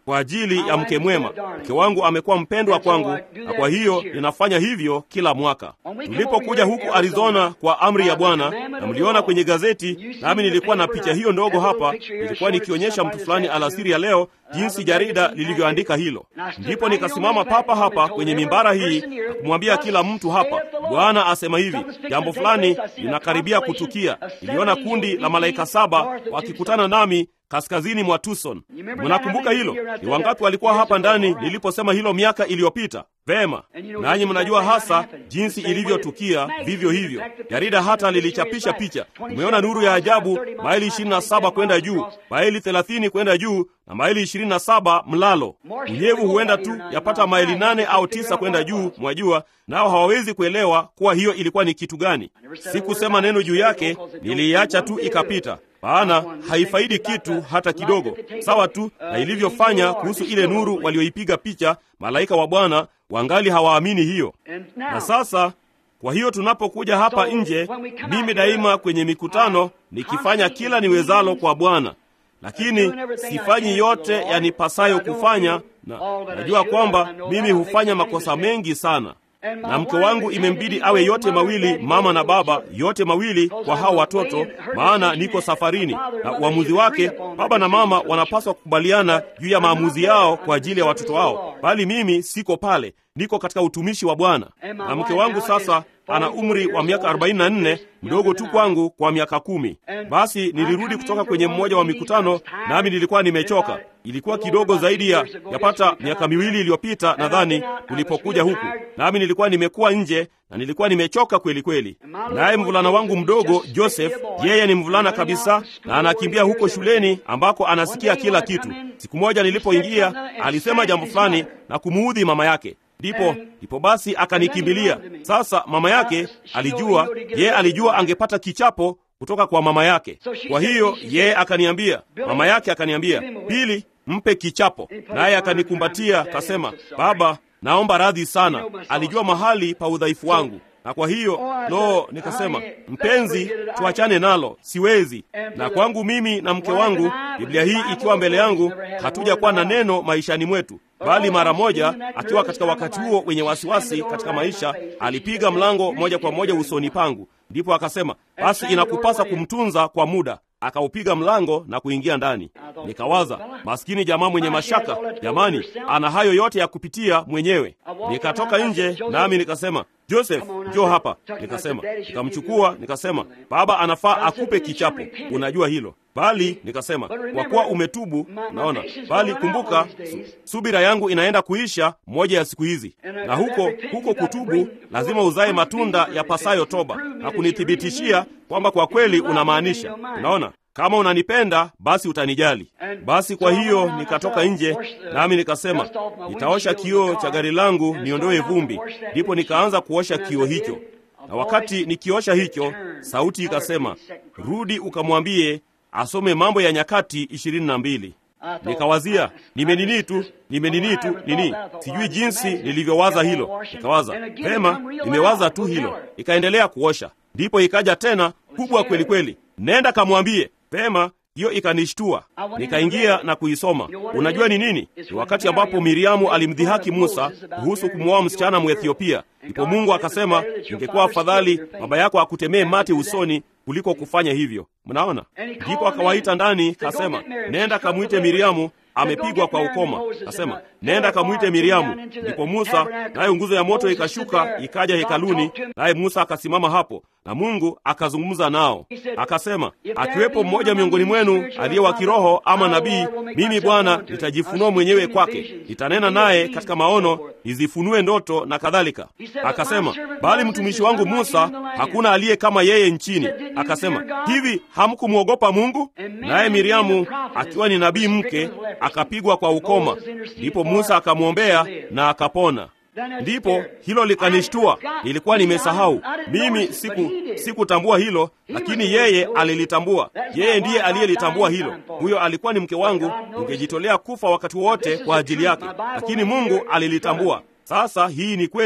kwa ajili ya mke mwema. Mke wangu amekuwa mpendwa kwangu, na kwa hiyo ninafanya hivyo kila mwaka. Tulipokuja huku Arizona kwa amri ya Bwana, na mliona kwenye gazeti, nami nilikuwa na picha hiyo ndogo hapa, nilikuwa nikionyesha mtu fulani alasiri ya leo jinsi jarida lilivyoandika hilo. Ndipo nikasimama papa hapa kwenye mimbara hii na kumwambia kila mtu hapa, Bwana asema hivi, jambo fulani linakaribia kutukia. Niliona kundi la malaika saba wakikutana nami kaskazini mwa Tucson. Mnakumbuka hilo? Ni wangapi walikuwa hapa ndani niliposema hilo miaka iliyopita? Vema, nanyi mnajua hasa jinsi ilivyotukia. Vivyo hivyo, jarida hata lilichapisha picha. Umeona nuru ya ajabu, maili 27 kwenda juu, maili 30 kwenda juu na maili 27 mlalo. Unyevu huenda tu yapata maili nane au tisa kwenda juu, mwajua, nao hawawezi kuelewa kuwa hiyo ilikuwa ni kitu gani. Sikusema neno juu yake, niliiacha tu ikapita maana haifaidi kitu hata kidogo, sawa tu na ilivyofanya kuhusu ile nuru walioipiga picha malaika wa Bwana. Wangali hawaamini hiyo. Na sasa, kwa hiyo tunapokuja hapa nje, mimi daima kwenye mikutano nikifanya kila niwezalo kwa Bwana, lakini sifanyi yote yanipasayo kufanya, na najua kwamba mimi hufanya makosa mengi sana na mke wangu imembidi awe yote mawili, mama na baba, yote mawili kwa hao watoto, maana niko safarini. Na uamuzi wake, baba na mama wanapaswa kukubaliana juu ya maamuzi yao kwa ajili ya watoto wao, bali mimi siko pale, niko katika utumishi wa Bwana. Na mke wangu sasa ana umri wa miaka 44, mdogo tu kwangu kwa miaka kumi. Basi nilirudi kutoka kwenye mmoja wa mikutano, nami nilikuwa nimechoka. Ilikuwa kidogo zaidi ya yapata miaka miwili iliyopita nadhani, tulipokuja huku, nami nilikuwa nimekuwa nje na nilikuwa nimechoka kweli kweli. Naye mvulana wangu mdogo Joseph, yeye ni mvulana kabisa na anakimbia huko shuleni ambako anasikia kila kitu. Siku moja nilipoingia, alisema jambo fulani na kumuudhi mama yake ndipo ndipo basi akanikimbilia. Sasa mama yake alijua, yeye alijua angepata kichapo kutoka kwa mama yake. Kwa hiyo yeye akaniambia, mama yake akaniambia, Pili, mpe kichapo. Naye akanikumbatia akasema, baba, naomba radhi sana. Alijua mahali pa udhaifu wangu na kwa hiyo lo, nikasema mpenzi, tuachane nalo, siwezi. Na kwangu mimi na mke wangu, Biblia hii ikiwa mbele yangu, hatujakuwa na neno maishani mwetu, bali mara moja, akiwa katika wakati huo wenye wasiwasi katika maisha, alipiga mlango moja kwa moja usoni pangu, ndipo akasema, basi inakupasa kumtunza kwa muda akaupiga mlango na kuingia ndani. Nikawaza, maskini jamaa mwenye mashaka, jamani, ana hayo yote ya kupitia mwenyewe. Nikatoka nje nami nikasema, Joseph, njoo hapa. Nikasema, nikamchukua, nikasema, baba anafaa akupe kichapo, unajua hilo bali nikasema, kwa kuwa umetubu, naona bali kumbuka, su, subira yangu inaenda kuisha moja ya siku hizi, na huko huko kutubu lazima uzae matunda ya pasayo toba na kunithibitishia kwamba kwa kweli unamaanisha. Unaona, kama unanipenda basi utanijali. Basi kwa hiyo nikatoka nje, nami nikasema nitaosha kioo cha gari langu niondoe vumbi. Ndipo nikaanza kuosha kioo hicho, na wakati nikiosha hicho, sauti ikasema, rudi ukamwambie asome Mambo ya Nyakati ishirini na mbili. Nikawazia nimenini tu nimenini tu nini, sijui jinsi nilivyowaza hilo. Nikawaza vema, nimewaza tu hilo. Ikaendelea kuosha, ndipo ikaja tena kubwa kweli kweli, nenda kamwambie. Vema, hiyo ikanishtua. Nikaingia na kuisoma. Unajua ni nini? Ni wakati ambapo Miriamu alimdhihaki Musa kuhusu kumwoa msichana Mwethiopia. Ndipo Mungu akasema, ingekuwa afadhali baba yako akutemee mate usoni kuliko kufanya hivyo. Mnaona? Ndipo akawaita ndani, kasema, nenda kamwite Miriamu, amepigwa kwa ukoma. Kasema, nenda kamwite Miriamu. Ndipo Musa, nayo nguzo ya moto ikashuka ikaja hekaluni, naye Musa akasimama hapo, na Mungu akazungumza nao. Akasema, akiwepo mmoja miongoni mwenu aliye wa kiroho ama nabii, mimi Bwana nitajifunua mwenyewe kwake, nitanena naye katika maono, nizifunue ndoto na kadhalika. Akasema, bali mtumishi wangu Musa hakuna aliye kama yeye nchini. Akasema, hivi hamkumwogopa Mungu? Naye Miriamu akiwa ni nabii mke akapigwa kwa ukoma. Ndipo Musa akamwombea na akapona. Ndipo hilo likanishtua, nilikuwa nimesahau mimi. Siku sikutambua hilo, lakini yeye alilitambua. Yeye ndiye aliyelitambua hilo. Huyo alikuwa ni mke wangu, ningejitolea kufa wakati wote kwa ajili yake, lakini Mungu alilitambua. Sasa hii ni kweli,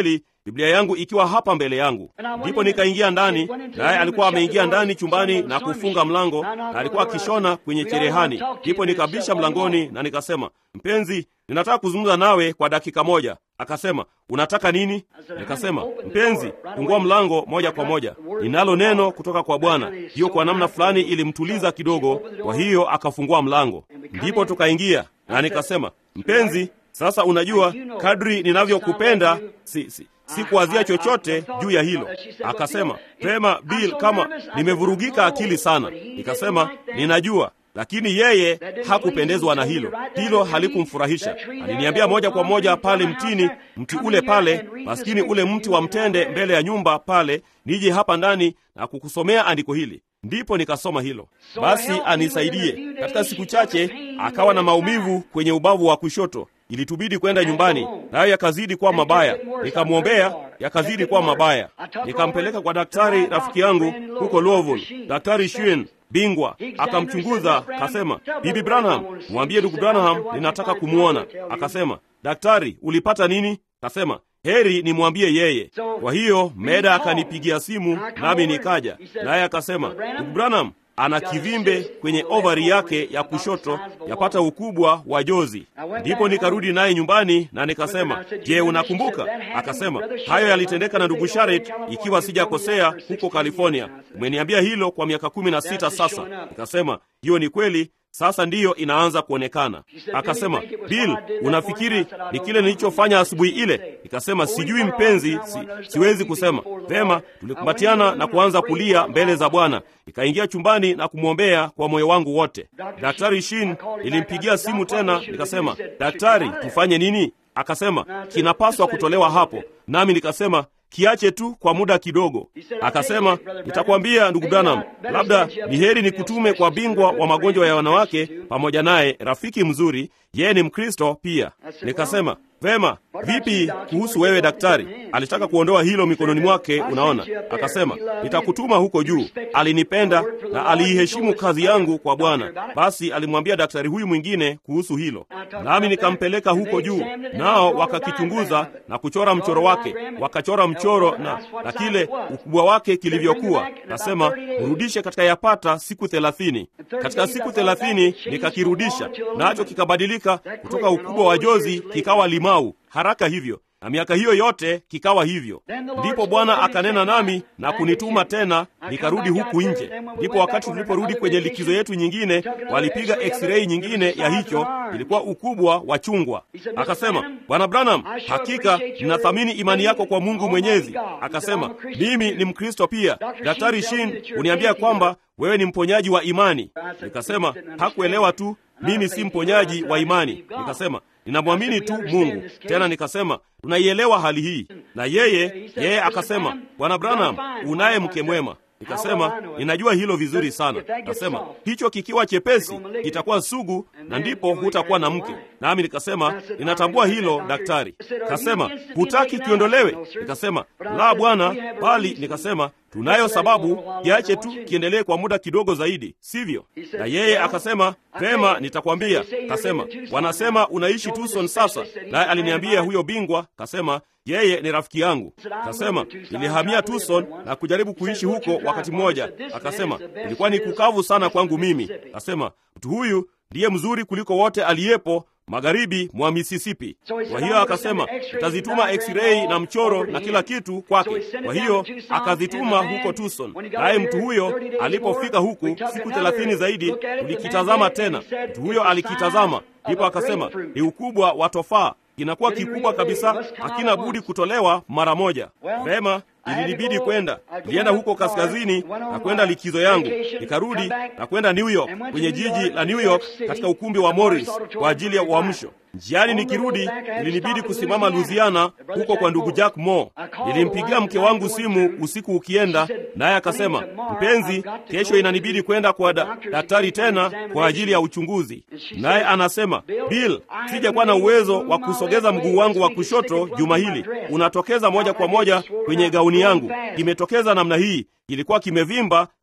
Biblia yangu ikiwa hapa mbele yangu. Ndipo nikaingia ndani, naye alikuwa ameingia ndani chumbani na kufunga mlango, na alikuwa akishona kwenye cherehani. Ndipo nikabisha mlangoni na nikasema, mpenzi, ninataka kuzungumza nawe kwa dakika moja. Akasema, unataka nini? Nikasema, mpenzi, fungua mlango moja kwa moja, ninalo neno kutoka kwa Bwana. Hiyo kwa namna fulani ilimtuliza kidogo, kwa hiyo akafungua mlango, ndipo tukaingia, na nikasema, mpenzi, sasa unajua kadri ninavyokupenda si, si, si kuwazia chochote juu ya hilo. Akasema, pema Bill, kama nimevurugika akili sana. Nikasema, ninajua lakini yeye hakupendezwa na hilo. Hilo halikumfurahisha. Aliniambia moja kwa moja pale mtini, mti ule pale, maskini ule mti wa mtende mbele ya nyumba pale, nije hapa ndani na kukusomea andiko hili. Ndipo nikasoma hilo. Basi anisaidie. Katika siku chache akawa na maumivu kwenye ubavu wa kushoto. Ilitubidi kwenda nyumbani, nayo yakazidi kuwa mabaya. Nikamwombea, yakazidi kuwa mabaya. Nikampeleka kwa daktari rafiki yangu huko Louisville, Daktari Shuen bingwa akamchunguza, kasema, Bibi Branham, mwambie ndugu Branham ninataka kumwona. Akasema, daktari, ulipata nini? Kasema, heri nimwambie yeye. Kwa hiyo Meda akanipigia simu, nami nikaja naye. Akasema, ndugu Branham ana kivimbe kwenye ovari yake ya kushoto yapata ukubwa wa jozi. Ndipo nikarudi naye nyumbani na nikasema, je, unakumbuka? Akasema, hayo yalitendeka na ndugu Sharet, ikiwa sijakosea, huko California. Umeniambia hilo kwa miaka kumi na sita sasa. Nikasema, hiyo ni kweli. Sasa ndiyo inaanza kuonekana. Akasema, Bill, unafikiri ni kile nilichofanya asubuhi ile? Nikasema, sijui mpenzi, si, siwezi kusema. Vema, tulikumbatiana na kuanza kulia mbele za Bwana. Nikaingia chumbani na kumwombea kwa moyo wangu wote. Daktari Shin nilimpigia simu tena, nikasema, daktari, tufanye nini? Akasema, kinapaswa kutolewa hapo. Nami nikasema kiache tu kwa muda kidogo. Akasema, nitakwambia ndugu Branham, labda ni heri nikutume kwa bingwa wa magonjwa ya wanawake pamoja naye, rafiki mzuri, yeye ni Mkristo pia. Nikasema, vema, vipi kuhusu wewe daktari? Alitaka kuondoa hilo mikononi mwake, unaona. Akasema, nitakutuma huko juu. Alinipenda na aliiheshimu kazi yangu kwa Bwana. Basi alimwambia daktari huyu mwingine kuhusu hilo, nami nikampeleka huko juu, nao wakakichunguza na kuchora mchoro wake, wakachora mchoro na, na kile ukubwa wake kilivyokuwa. Nasema urudishe katika yapata siku thelathini. Katika siku thelathini nikakirudisha, nacho kikabadilika kutoka ukubwa wa jozi kikawa limau haraka hivyo na miaka hiyo yote kikawa hivyo. Ndipo Bwana akanena nami na kunituma tena, nikarudi huku nje. Ndipo wakati tuliporudi kwenye likizo yetu nyingine, walipiga x-ray nyingine ya hicho, ilikuwa ukubwa wa chungwa. Akasema, Bwana Branham, hakika ninathamini imani yako kwa Mungu Mwenyezi. Akasema, mimi ni Mkristo pia. Daktari Shin uniambia kwamba wewe ni mponyaji wa imani. Nikasema hakuelewa tu, mimi si mponyaji wa imani. Nikasema ninamwamini tu Mungu. Tena nikasema tunaielewa hali hii, na yeye yeye akasema, Bwana Branham, unaye mke mwema. Nikasema ninajua hilo vizuri sana. Nasema hicho kikiwa chepesi kitakuwa sugu, na ndipo hutakuwa na mke. Nami nikasema ninatambua hilo daktari. Kasema hutaki kiondolewe? Nikasema la bwana, bali nikasema tunayo sababu, kiache tu kiendelee kwa muda kidogo zaidi, sivyo? Na yeye akasema pema, nitakwambia. Kasema wanasema unaishi Tucson sasa, naye aliniambia huyo bingwa, kasema yeye ni rafiki yangu. Kasema nilihamia Tucson na kujaribu kuishi huko wakati mmoja. Akasema ilikuwa ni kukavu sana kwangu mimi. Kasema mtu huyu ndiye mzuri kuliko wote aliyepo magharibi mwa Mississippi. Kwa hiyo akasema nitazituma x-ray na mchoro na kila kitu kwake. Kwa hiyo akazituma huko Tucson, naye mtu huyo alipofika huku siku thelathini zaidi, tulikitazama tena. Mtu huyo alikitazama, ndipo akasema ni ukubwa wa tofaa kinakuwa kikubwa kabisa, hakina budi kutolewa mara moja. Vema, ilinibidi kwenda. Nilienda huko kaskazini na kwenda likizo yangu, nikarudi na kwenda New York, kwenye jiji la New York, katika ukumbi wa Morris kwa ajili ya uamsho. Njiani nikirudi, ilinibidi kusimama Louisiana, huko kwa ndugu Jack Moore. Nilimpigia mke wangu simu usiku ukienda, naye akasema, mpenzi, kesho inanibidi kwenda kwa da, daktari tena kwa ajili ya uchunguzi. Naye anasema, Bill, sijakuwa na uwezo wa kusogeza mguu wangu wa kushoto juma hili, unatokeza moja kwa moja kwenye gauni yangu. Kimetokeza namna hii, kilikuwa kimevimba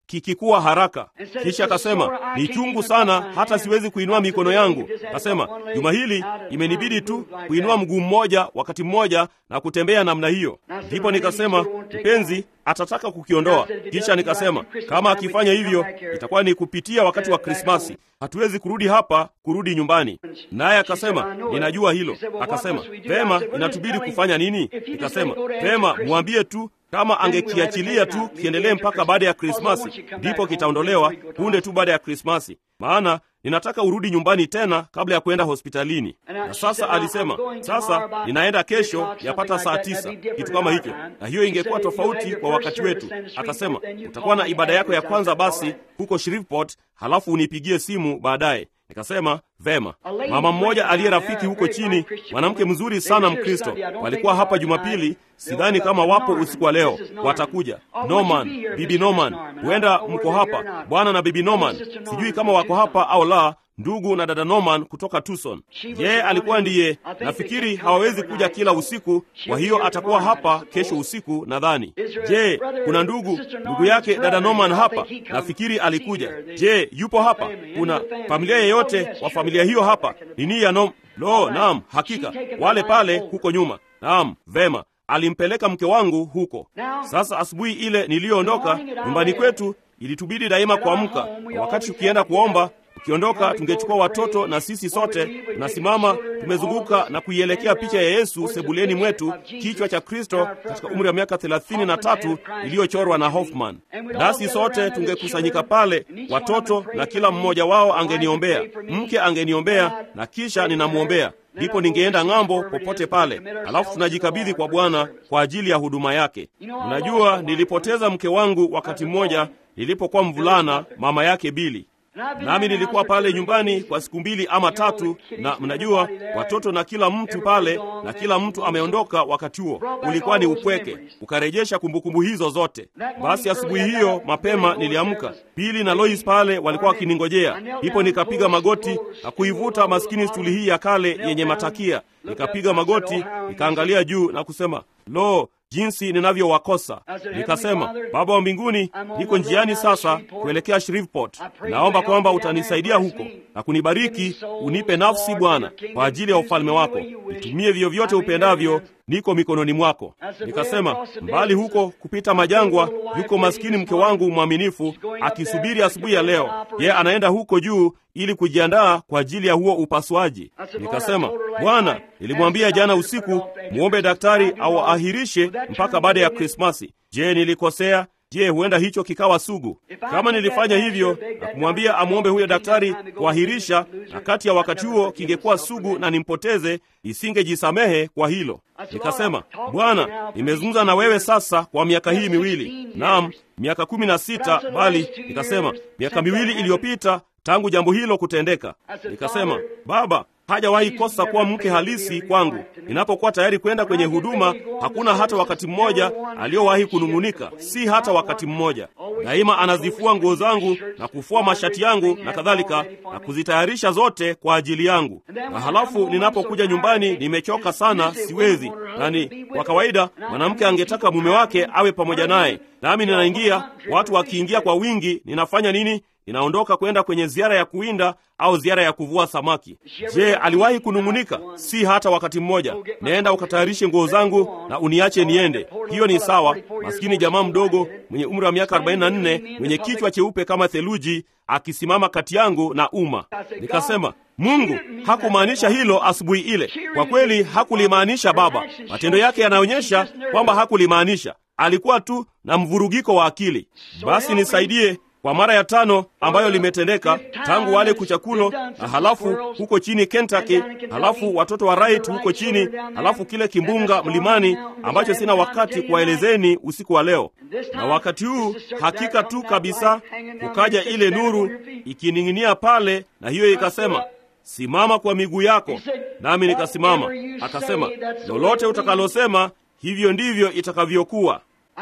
kikikuwa haraka. Kisha akasema ni chungu sana, hata siwezi kuinua mikono yangu. Akasema juma hili imenibidi tu kuinua mguu mmoja wakati mmoja na kutembea namna hiyo. Ndipo nikasema mpenzi atataka kukiondoa. Kisha nikasema kama akifanya hivyo itakuwa ni kupitia wakati wa Krismasi, hatuwezi kurudi hapa kurudi nyumbani. Naye akasema ninajua hilo. Akasema vema, inatubidi kufanya nini? Nikasema vema, mwambie tu kama angekiachilia tu kiendelee mpaka baada ya Krismasi, ndipo kitaondolewa punde tu baada ya Krismasi, maana ninataka urudi nyumbani tena kabla ya kwenda hospitalini. Na sasa alisema, sasa ninaenda kesho yapata saa tisa, kitu kama hicho, na hiyo ingekuwa tofauti kwa wakati wetu. Akasema utakuwa na ibada yako ya kwanza basi huko Shreveport, halafu unipigie simu baadaye. Nikasema vema. Mama mmoja aliye rafiki huko chini, mwanamke mzuri sana Mkristo, walikuwa hapa Jumapili. Sidhani kama wapo usiku wa leo, watakuja. Norman, bibi Norman, huenda mko hapa, bwana na bibi Norman. Sijui kama wako hapa au la, ndugu na dada Norman kutoka Tucson. Yeye alikuwa ndiye, nafikiri hawawezi kuja kila usiku, kwa hiyo atakuwa hapa kesho usiku nadhani. Je, kuna ndugu ndugu yake dada Norman hapa? Nafikiri alikuja. Je, yupo hapa? Kuna familia yeyote wa familia hiyo hapa? Nini ya nom? Lo, naam, hakika wale pale huko nyuma. Naam, vema alimpeleka mke wangu huko. Sasa asubuhi ile niliyoondoka nyumbani kwetu, ilitubidi daima kuamka wakati tukienda kuomba ukiondoka tungechukua watoto na sisi sote tunasimama tumezunguka na kuielekea picha ya Yesu sebuleni mwetu, kichwa cha Kristo katika umri wa miaka thelathini na tatu iliyochorwa na Hoffman. Nasi sote tungekusanyika pale, watoto na kila mmoja wao angeniombea, mke angeniombea na kisha ninamwombea ndipo ningeenda ng'ambo popote pale, alafu tunajikabidhi kwa Bwana kwa ajili ya huduma yake. Unajua, nilipoteza mke wangu wakati mmoja nilipokuwa mvulana, mama yake Bili nami nilikuwa pale nyumbani kwa siku mbili ama tatu, na mnajua watoto na kila mtu pale, na kila mtu ameondoka. Wakati huo ulikuwa ni upweke, ukarejesha kumbukumbu hizo zote. Basi asubuhi hiyo mapema niliamka, Pili na Lois pale walikuwa wakiningojea, ndipo nikapiga magoti na kuivuta maskini stuli hii ya kale yenye matakia, nikapiga magoti, nikaangalia juu na kusema lo jinsi ninavyowakosa. Nikasema, Baba wa mbinguni, niko njiani sasa kuelekea Shreveport. Naomba kwamba utanisaidia huko na kunibariki, unipe nafsi Bwana kwa ajili ya ufalme wako, nitumie vyovyote upendavyo, niko mikononi mwako. Nikasema, mbali huko kupita majangwa, yuko maskini mke wangu mwaminifu akisubiri asubuhi ya leo. Yeye anaenda huko juu ili kujiandaa kwa ajili ya huo upasuaji. Nikasema, Bwana, nilimwambia jana usiku muombe daktari au ahirishe mpaka baada ya Krismasi. Je, nilikosea? Je, huenda hicho kikawa sugu? Kama nilifanya hivyo na kumwambia amwombe huyo daktari kuahirisha, na kati ya wakati huo kingekuwa sugu na nimpoteze, nisingejisamehe kwa hilo. Nikasema, Bwana, nimezungumza na wewe sasa kwa miaka hii miwili, naam, miaka kumi na sita, bali nikasema miaka miwili iliyopita tangu jambo hilo kutendeka. Nikasema, Baba, hajawahi kosa kuwa mke halisi kwangu. Ninapokuwa tayari kwenda kwenye huduma, hakuna hata wakati mmoja aliyowahi kunung'unika, si hata wakati mmoja. Daima anazifua nguo zangu na kufua mashati yangu na kadhalika, na kuzitayarisha zote kwa ajili yangu. Na halafu ninapokuja nyumbani nimechoka sana, siwezi nani. Kwa kawaida mwanamke angetaka mume wake awe pamoja naye, nami ninaingia, watu wakiingia kwa wingi, ninafanya nini? Ninaondoka kwenda kwenye ziara ya kuwinda au ziara ya kuvua samaki. Je, aliwahi kunung'unika? Si hata wakati mmoja. Nenda ukatayarishe nguo zangu na uniache niende. Hiyo ni sawa. Maskini jamaa mdogo mwenye umri wa miaka 44 mwenye kichwa cheupe kama theluji akisimama kati yangu na umma. Nikasema, Mungu hakumaanisha hilo asubuhi ile. Kwa kweli hakulimaanisha Baba. Matendo yake yanaonyesha kwamba hakulimaanisha. Alikuwa tu na mvurugiko wa akili. Basi nisaidie kwa mara ya tano ambayo limetendeka tangu wale kuchakulo, na halafu huko chini Kentucky, halafu watoto wa Wright huko chini, halafu kile kimbunga mlimani ambacho sina wakati kuwaelezeni usiku wa leo. Na wakati huu hakika tu kabisa kukaja ile nuru ikining'inia pale, na hiyo ikasema, simama kwa miguu yako, nami nikasimama. Akasema, lolote utakalosema hivyo ndivyo itakavyokuwa.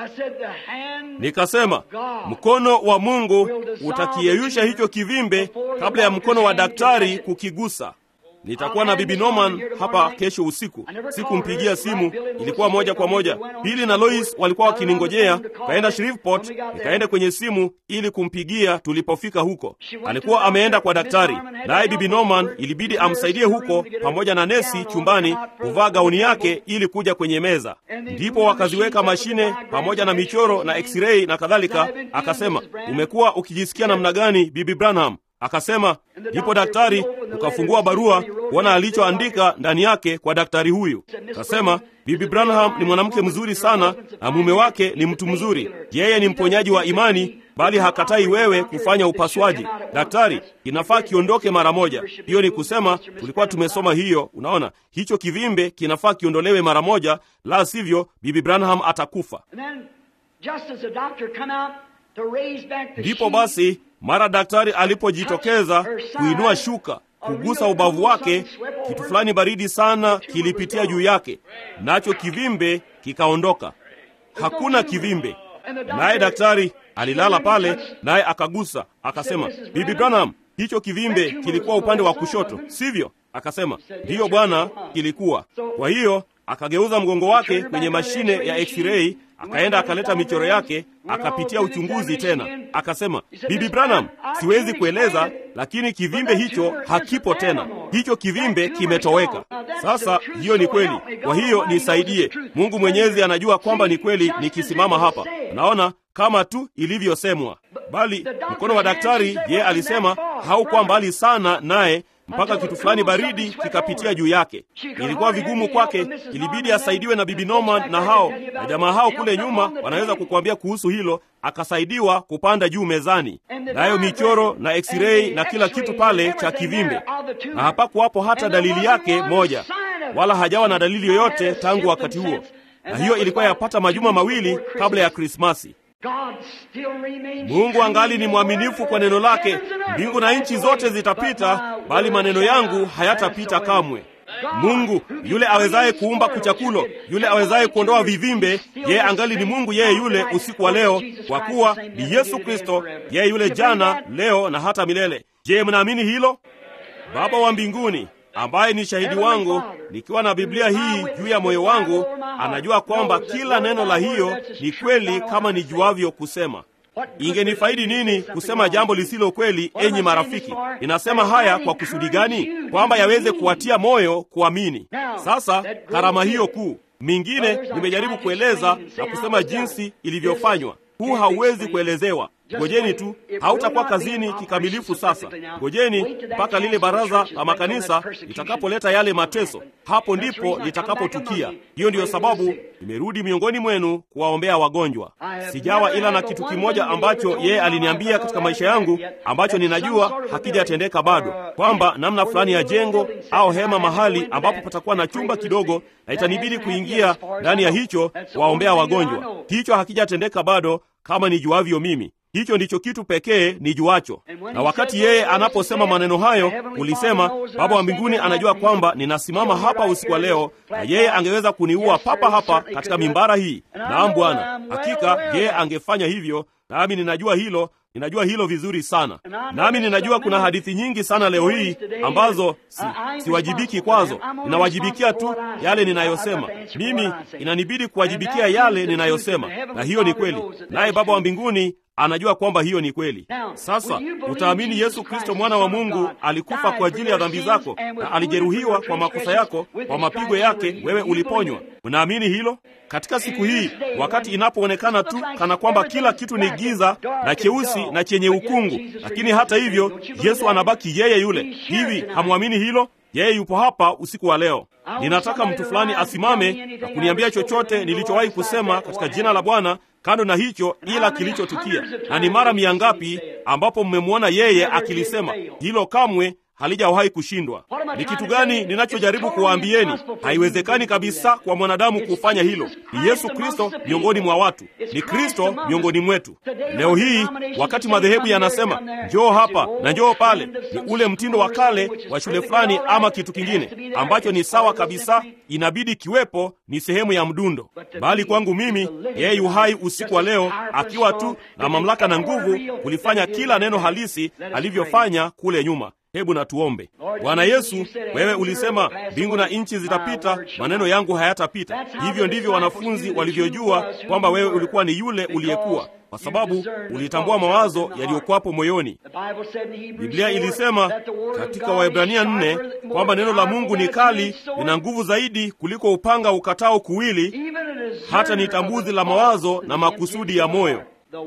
Nikasema, mkono wa Mungu utakiyeyusha hicho kivimbe kabla ya mkono wa daktari kukigusa. nitakuwa na bibi Norman hapa kesho usiku. Sikumpigia simu, ilikuwa moja kwa moja. Billy na Lois walikuwa wakiningojea, kaenda Shreveport, nikaenda kwenye simu ili kumpigia. Tulipofika huko, alikuwa ameenda kwa daktari, naye bibi Norman ilibidi amsaidie huko pamoja na nesi chumbani kuvaa gauni yake ili kuja kwenye meza. Ndipo wakaziweka mashine pamoja na michoro na x-ray na kadhalika. Akasema, umekuwa ukijisikia namna gani bibi Branham? Akasema, ndipo daktari ukafungua barua kuona alichoandika ndani yake kwa daktari huyu. Akasema, bibi Branham ni mwanamke mzuri sana na mume wake ni mtu mzuri. Yeye ni mponyaji wa imani, bali hakatai wewe kufanya upasuaji. Daktari, inafaa kiondoke mara moja. Hiyo ni kusema, tulikuwa tumesoma hiyo. Unaona, hicho kivimbe kinafaa kiondolewe mara moja, la sivyo bibi Branham atakufa. Ndipo basi mara daktari alipojitokeza kuinua shuka kugusa ubavu wake, kitu fulani baridi sana kilipitia juu yake, nacho kivimbe kikaondoka. Hakuna kivimbe. Naye daktari alilala pale, naye akagusa, akasema, bibi Branham, hicho kivimbe kilikuwa upande wa kushoto, sivyo? Akasema, ndiyo bwana, kilikuwa. Kwa hiyo akageuza mgongo wake kwenye mashine ya x-ray akaenda akaleta michoro yake, akapitia uchunguzi tena. Akasema, bibi Branham, siwezi kueleza, lakini kivimbe hicho hakipo tena, hicho kivimbe kimetoweka. Sasa hiyo ni kweli, kwa hiyo nisaidie. Mungu Mwenyezi anajua kwamba ni kweli nikisimama hapa. Naona kama tu ilivyosemwa, bali mkono wa daktari, yeye alisema haukuwa mbali sana naye mpaka kitu fulani baridi kikapitia juu yake. Ilikuwa vigumu kwake, ilibidi asaidiwe na bibi Norman na hao na jamaa hao kule nyuma wanaweza kukuambia kuhusu hilo. Akasaidiwa kupanda juu mezani, nayo michoro na x-ray na kila kitu pale cha kivimbe, na hapakuwapo hata dalili yake moja, wala hajawa na dalili yoyote tangu wakati huo, na hiyo ilikuwa yapata majuma mawili kabla ya Krismasi. Mungu angali ni mwaminifu kwa neno lake. Mbingu na nchi zote zitapita, bali maneno yangu hayatapita kamwe. Mungu yule awezaye kuumba kuchakulo, yule awezaye kuondoa vivimbe, yeye angali ni Mungu yeye yule usiku wa leo, kwa kuwa ni Yesu Kristo, yeye yule jana, leo na hata milele. Je, mnaamini hilo? Baba wa mbinguni ambaye ni shahidi wangu, nikiwa na Biblia hii juu ya moyo wangu, anajua kwamba kila neno la hiyo ni kweli kama nijuavyo kusema. Ingenifaidi nini kusema jambo lisilo kweli? Enyi marafiki, inasema haya kwa kusudi gani? Kwamba yaweze kuwatia moyo kuamini. Sasa karama hiyo kuu mingine nimejaribu kueleza na kusema jinsi ilivyofanywa. Huu hauwezi kuelezewa. Ngojeni tu, hautakuwa kazini kikamilifu. Sasa ngojeni mpaka lile baraza la makanisa litakapoleta yale mateso, hapo ndipo litakapotukia. Hiyo ndiyo sababu nimerudi miongoni mwenu kuwaombea wagonjwa. Sijawa ila na kitu kimoja ambacho yeye aliniambia katika maisha yangu, ambacho ninajua hakijatendeka bado, kwamba namna fulani ya jengo au hema mahali ambapo patakuwa na chumba kidogo, na itanibidi kuingia ndani ya hicho kuwaombea wagonjwa. Hicho hakijatendeka bado kama nijuavyo mimi. Hicho ndicho kitu pekee nijuacho. Na wakati yeye anaposema maneno hayo, ulisema Baba wa mbinguni anajua kwamba ninasimama hapa usiku wa leo, na yeye angeweza kuniua papa hapa katika mimbara hii. Naam Bwana, hakika yeye angefanya hivyo, nami ninajua hilo ninajua hilo vizuri sana, nami ninajua kuna hadithi nyingi sana leo hii ambazo si, siwajibiki kwazo. Ninawajibikia tu yale ninayosema mimi, inanibidi kuwajibikia yale ninayosema, na hiyo ni kweli, naye Baba wa mbinguni anajua kwamba hiyo ni kweli. Sasa utaamini Yesu Kristo mwana wa Mungu alikufa kwa ajili ya dhambi zako na alijeruhiwa kwa makosa yako, kwa mapigo yake wewe uliponywa. Unaamini hilo? Katika siku hii, wakati inapoonekana tu kana kwamba kila kitu ni giza na cheusi na chenye ukungu, lakini hata hivyo Yesu anabaki yeye yule. Hivi hamwamini hilo? Yeye yupo hapa usiku wa leo. Ninataka mtu fulani asimame na kuniambia chochote nilichowahi kusema katika jina la Bwana kando na hicho ila kilichotukia. Na ni mara mia ngapi ambapo mmemwona yeye akilisema hilo? Kamwe halijawahi kushindwa. Ni kitu gani ninachojaribu kuwaambieni? Haiwezekani kabisa kwa mwanadamu kufanya hilo. Ni Yesu Kristo miongoni mwa watu, ni Kristo miongoni mwetu. Leo hii wakati madhehebu yanasema njoo hapa na njoo pale, ni ule mtindo wa kale wa shule fulani ama kitu kingine ambacho ni sawa kabisa, inabidi kiwepo, ni sehemu ya mdundo. Bali kwangu mimi, yeye yu hai usiku wa leo, akiwa tu na mamlaka na nguvu kulifanya kila neno halisi alivyofanya kule nyuma. Hebu na tuombe. Bwana Yesu, wewe ulisema mbingu na nchi zitapita, maneno yangu hayatapita. Hivyo ndivyo wanafunzi walivyojua kwamba wewe ulikuwa ni yule uliyekuwa, kwa sababu ulitambua mawazo yaliyokuwapo moyoni. Biblia ilisema katika Waebrania nne kwamba neno la Mungu ni kali, lina nguvu zaidi kuliko upanga ukatao kuwili, hata ni tambuzi la mawazo na makusudi ya moyo.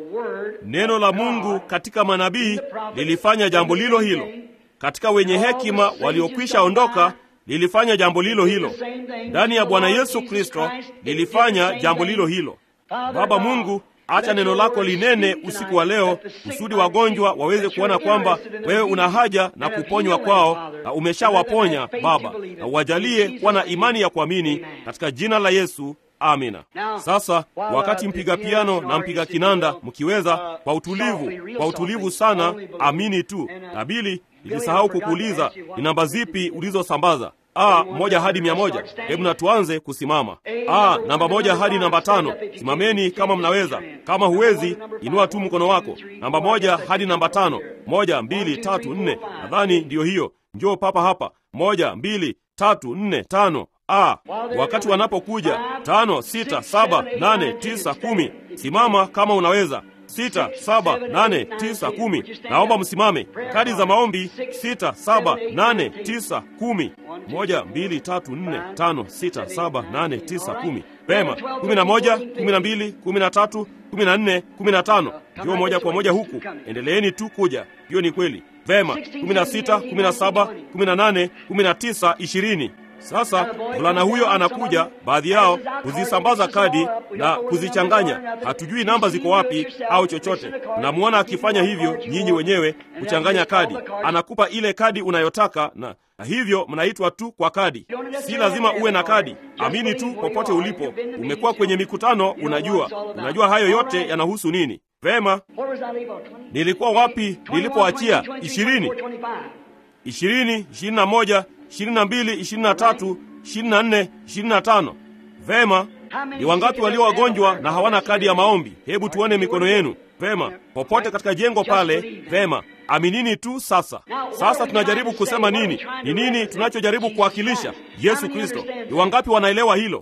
Neno la Mungu katika manabii lilifanya jambo lilo hilo, katika wenye hekima waliokwisha ondoka lilifanya jambo lilo hilo, ndani ya Bwana Yesu Kristo lilifanya jambo lilo hilo. Baba Mungu, acha neno lako linene usiku wa leo, kusudi wagonjwa waweze kuona kwamba wewe una haja na kuponywa kwao, na umeshawaponya Baba, na uwajalie kuwa na imani ya kuamini katika jina la Yesu. Amina. Sasa wakati mpiga piano na mpiga kinanda mkiweza, kwa utulivu, kwa utulivu sana, amini tu. Na Bili, nilisahau kukuuliza ni namba zipi ulizosambaza? A moja hadi mia moja. Hebu na tuanze kusimama. A namba moja hadi namba tano. Simameni kama mnaweza. Kama huwezi, inua tu mkono wako. Namba moja hadi namba tano. Moja, mbili, tatu, nne. Nadhani ndiyo hiyo. Njoo papa hapa. Moja, mbili, tatu, nne, tano. A wakati wanapokuja tano, sita, saba, nane, tisa, kumi. Simama kama unaweza. Sita, saba, nane, tisa, kumi. Naomba msimame. Kadi za maombi sita, saba, nane, tisa, kumi. Moja, mbili, tatu, nne, tano, sita, saba, nane, tisa, kumi. Pema. kumi na moja, kumi na mbili, kumi na tatu, kumi na nne, kumi na tano. Ndio moja kwa moja huku. Endeleeni tu kuja. Hiyo ni kweli. Vema. kumi na sita, kumi na saba, kumi na nane, kumi na tisa, ishirini. Sasa mvulana huyo anakuja, baadhi yao huzisambaza kadi na kuzichanganya. Hatujui namba ziko wapi au chochote. Mnamwona akifanya hivyo nyinyi wenyewe, kuchanganya kadi. Anakupa ile kadi unayotaka na, na hivyo mnaitwa tu kwa kadi. Si lazima uwe na kadi, amini tu popote ulipo. Umekuwa kwenye mikutano, unajua, unajua hayo yote yanahusu nini. Vema, nilikuwa wapi nilipoachia? ishirini ishirini, ishirini na moja ishirini na mbili, ishirini na tatu, ishirini na nne, ishirini na tano. Vema, ni wangapi walio wagonjwa na hawana kadi ya maombi? Hebu tuone mikono yenu. Vema, popote katika jengo pale. Vema, aminini tu. Sasa sasa tunajaribu kusema nini? Ni nini tunachojaribu kuwakilisha? Yesu Kristo. Ni wangapi wanaelewa hilo?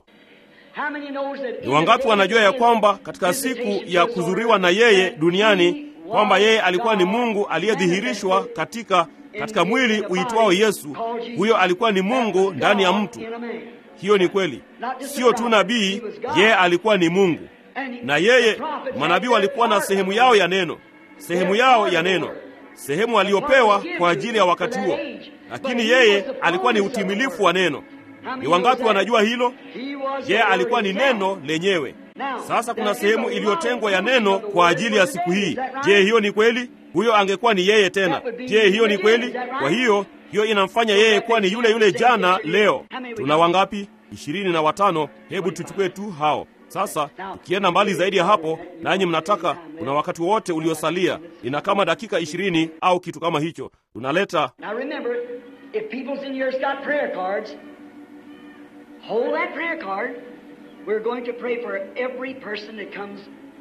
Ni wangapi wanajua ya kwamba katika siku ya kuzuriwa na yeye duniani kwamba yeye alikuwa ni Mungu aliyedhihirishwa katika katika mwili uitwao Yesu. Huyo alikuwa ni Mungu ndani ya mtu. Hiyo ni kweli, sio tu nabii, yeye alikuwa ni Mungu. Na yeye, manabii walikuwa na sehemu yao ya neno, sehemu yao ya neno, sehemu aliyopewa kwa ajili ya wakati huo, lakini yeye alikuwa ni utimilifu wa neno. Ni wangapi wanajua hilo? Yeye alikuwa ni neno lenyewe. Sasa kuna sehemu iliyotengwa ya neno kwa ajili ya siku hii. Je, hiyo ni kweli? Huyo angekuwa ni yeye tena. Je, hiyo ni kweli? Kwa hiyo hiyo inamfanya yeye kuwa ni yule yule jana, leo. Tuna wangapi? Ishirini na watano. Hebu tuchukue tu hao sasa. Tukienda mbali zaidi ya hapo, nanyi mnataka, kuna wakati wote uliosalia, ina kama dakika ishirini au kitu kama hicho, tunaleta We're going to pray for every person that comes.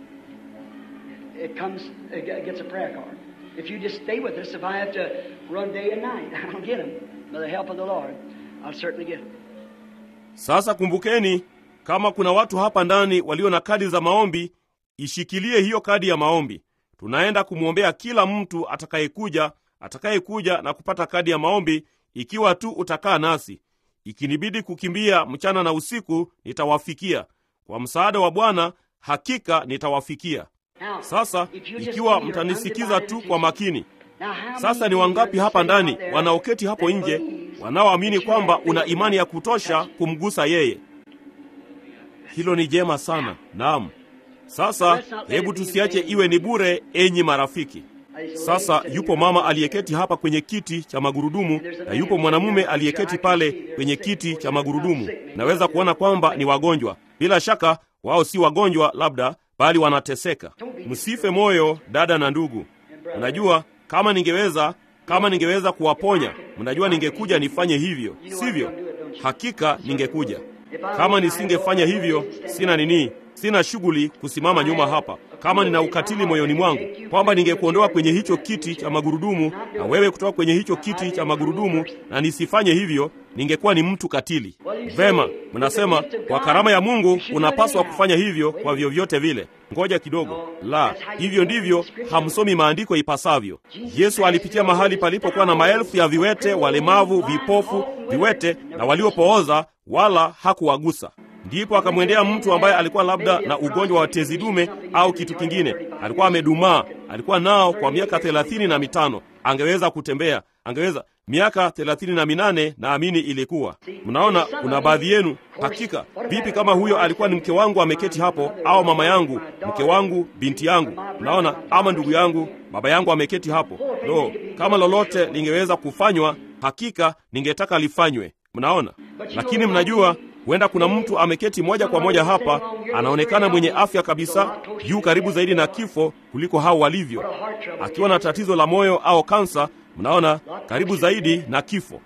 It comes, it gets a prayer card. If you just stay with us, if I have to run day and night, I'll get them. By the help of the Lord, I'll certainly get them. Sasa kumbukeni, kama kuna watu hapa ndani walio na kadi za maombi, ishikilie hiyo kadi ya maombi. Tunaenda kumwombea kila mtu atakayekuja, atakayekuja na kupata kadi ya maombi, ikiwa tu utakaa nasi. Ikinibidi kukimbia mchana na usiku, nitawafikia kwa msaada wa Bwana, hakika nitawafikia. Sasa ikiwa mtanisikiza tu kwa makini. Sasa ni wangapi hapa ndani wanaoketi hapo nje wanaoamini kwamba una imani ya kutosha kumgusa yeye? Hilo ni jema sana. Naam. Sasa hebu tusiache iwe ni bure, enyi marafiki. Sasa yupo mama aliyeketi hapa kwenye kiti cha magurudumu na yupo mwanamume aliyeketi pale kwenye kiti cha magurudumu. Naweza kuona kwamba ni wagonjwa. Bila shaka wao si wagonjwa labda, bali wanateseka. Msife moyo, dada na ndugu. Unajua, kama ningeweza kama ningeweza kuwaponya, mnajua ningekuja nifanye hivyo, sivyo? Hakika ningekuja. Kama nisingefanya hivyo, sina nini. sina shughuli kusimama nyuma hapa. Kama nina ukatili moyoni mwangu kwamba ningekuondoa kwenye hicho kiti cha magurudumu na wewe kutoka kwenye hicho kiti cha magurudumu na nisifanye hivyo, ningekuwa ni mtu katili. Vema, mnasema kwa karama ya Mungu unapaswa kufanya hivyo kwa vyovyote vile. Ngoja kidogo, la hivyo ndivyo hamsomi maandiko ipasavyo. Yesu alipitia mahali palipokuwa na maelfu ya viwete, walemavu, vipofu, viwete na waliopooza, wala hakuwagusa. Ndipo akamwendea mtu ambaye alikuwa labda na ugonjwa wa tezi dume au kitu kingine, alikuwa amedumaa, alikuwa nao kwa miaka thelathini na mitano. Angeweza kutembea, angeweza miaka thelathini na minane naamini ilikuwa. Mnaona, kuna baadhi yenu hakika. Vipi kama huyo alikuwa ni mke wangu ameketi hapo, au mama yangu, mke wangu, binti yangu, mnaona, ama ndugu yangu, baba yangu ameketi hapo. Lo, kama lolote lingeweza kufanywa, hakika ningetaka lifanywe. Mnaona, lakini mnajua huenda kuna mtu ameketi moja kwa moja hapa, anaonekana mwenye afya kabisa, juu karibu zaidi na kifo kuliko hao walivyo, akiwa na tatizo la moyo au kansa. Mnaona, karibu zaidi na kifo.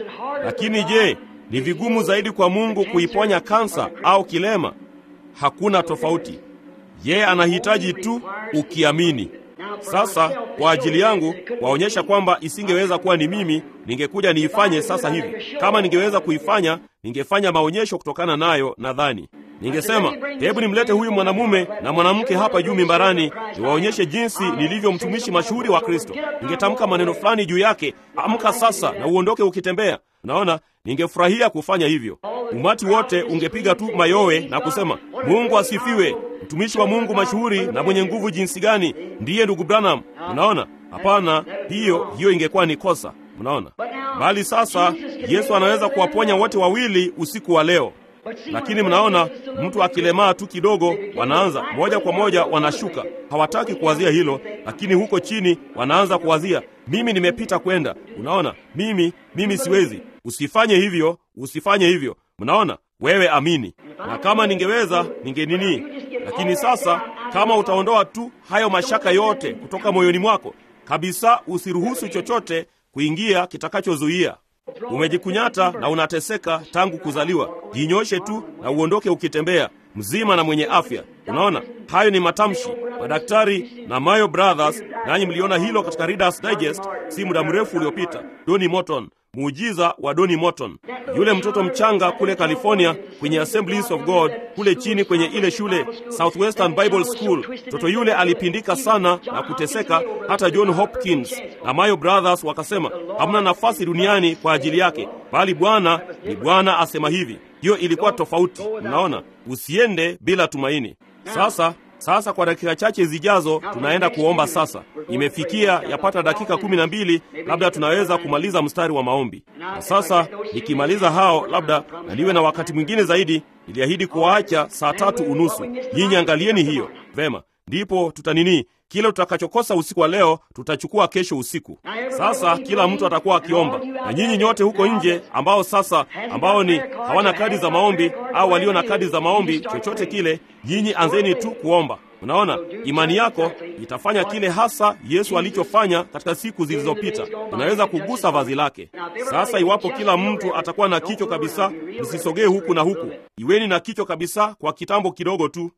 Lakini je, ni vigumu zaidi kwa Mungu kuiponya kansa au kilema? Hakuna tofauti. Yeye anahitaji tu ukiamini. Sasa kwa ajili yangu waonyesha kwamba isingeweza kuwa ni mimi, ningekuja niifanye sasa hivi. Kama ningeweza kuifanya, ningefanya maonyesho kutokana nayo. Nadhani ningesema hebu nimlete huyu mwanamume na mwanamke hapa juu mimbarani, niwaonyeshe jinsi nilivyo mtumishi mashuhuri wa Kristo. Ningetamka maneno fulani juu yake, amka sasa na uondoke ukitembea. Naona ningefurahia kufanya hivyo. Umati wote ungepiga tu mayowe na kusema Mungu asifiwe, mtumishi wa Mungu mashuhuri na mwenye nguvu jinsi gani ndiye ndugu Branham. Mnaona? Hapana, hiyo hiyo ingekuwa ni kosa. Mnaona? Bali sasa Yesu anaweza kuwaponya wote wawili usiku wa leo. Lakini mnaona, mtu akilemaa tu kidogo, wanaanza moja kwa moja, wanashuka. Hawataki kuwazia hilo, lakini huko chini wanaanza kuwazia, mimi nimepita kwenda. Unaona, mimi mimi siwezi. Usifanye hivyo, usifanye hivyo. Mnaona, wewe amini. Na kama ningeweza ningenini, lakini sasa, kama utaondoa tu hayo mashaka yote kutoka moyoni mwako kabisa, usiruhusu chochote kuingia kitakachozuia umejikunyata na unateseka tangu kuzaliwa, jinyoshe tu na uondoke ukitembea mzima na mwenye afya. Unaona, hayo ni matamshi. Madaktari na Mayo Brothers, nanyi mliona hilo katika Reader's Digest si muda mrefu uliopita. Doni Morton, muujiza wa Doni Morton, yule mtoto mchanga kule California kwenye Assemblies of God kule chini kwenye ile shule Southwestern Bible School. Mtoto yule alipindika sana na kuteseka, hata John Hopkins na Mayo Brothers wakasema hamna nafasi duniani kwa ajili yake, bali Bwana ni Bwana asema hivi. Hiyo ilikuwa tofauti. Mnaona, usiende bila tumaini. Sasa sasa kwa dakika chache zijazo tunaenda kuomba. Sasa imefikia yapata dakika kumi na mbili, labda tunaweza kumaliza mstari wa maombi. Na sasa nikimaliza hao, labda na niwe na wakati mwingine zaidi. Niliahidi kuwaacha saa tatu unusu. Nyinyi angalieni hiyo vema, ndipo tutanini kile tutakachokosa usiku wa leo tutachukua kesho usiku. Sasa kila mtu atakuwa akiomba, na nyinyi nyote huko nje ambao sasa ambao ni hawana kadi za maombi au walio na kadi za maombi, chochote kile, nyinyi anzeni tu kuomba. Unaona, imani yako itafanya kile hasa Yesu alichofanya katika siku zilizopita. Unaweza kugusa vazi lake. Sasa iwapo kila mtu atakuwa na kichwa kabisa, msisogee huku na huku, iweni na kichwa kabisa kwa kitambo kidogo tu.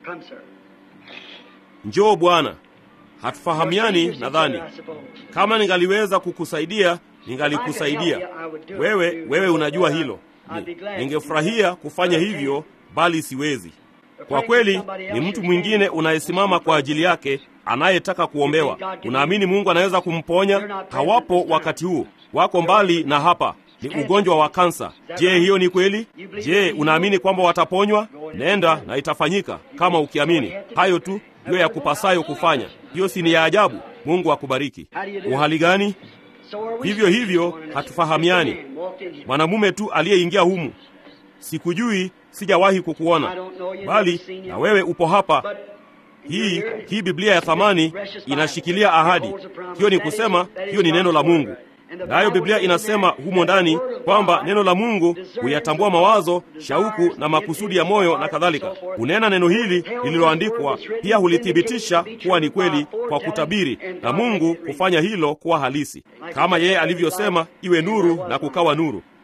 Njoo Bwana. Hatufahamiani nadhani. Kama ningaliweza kukusaidia, ningalikusaidia. Wewe wewe unajua hilo. Ni, ningefurahia kufanya hivyo, bali siwezi. Kwa kweli ni mtu mwingine unayesimama kwa ajili yake anayetaka kuombewa. Unaamini Mungu anaweza kumponya? Hawapo wakati huu, wako mbali na hapa. Ni ugonjwa wa kansa. Je, hiyo ni kweli? Je, unaamini kwamba wataponywa? Nenda na itafanyika kama ukiamini. Hayo tu ndiyo ya kupasayo kufanya. Hiyo si ni ya ajabu? Mungu akubariki. Uhali gani? Vivyo hivyo hatufahamiani. Mwanamume tu aliyeingia humu, sikujui, sijawahi kukuona, bali na wewe upo hapa. Hii hii Biblia ya thamani inashikilia ahadi hiyo. Ni kusema hiyo ni neno la Mungu, nayo Biblia inasema humo ndani kwamba neno la Mungu huyatambua mawazo, shauku na makusudi ya moyo na kadhalika. Hunena neno hili lililoandikwa, pia hulithibitisha kuwa ni kweli kwa kutabiri, na Mungu hufanya hilo kuwa halisi, kama yeye alivyosema, iwe nuru na kukawa nuru.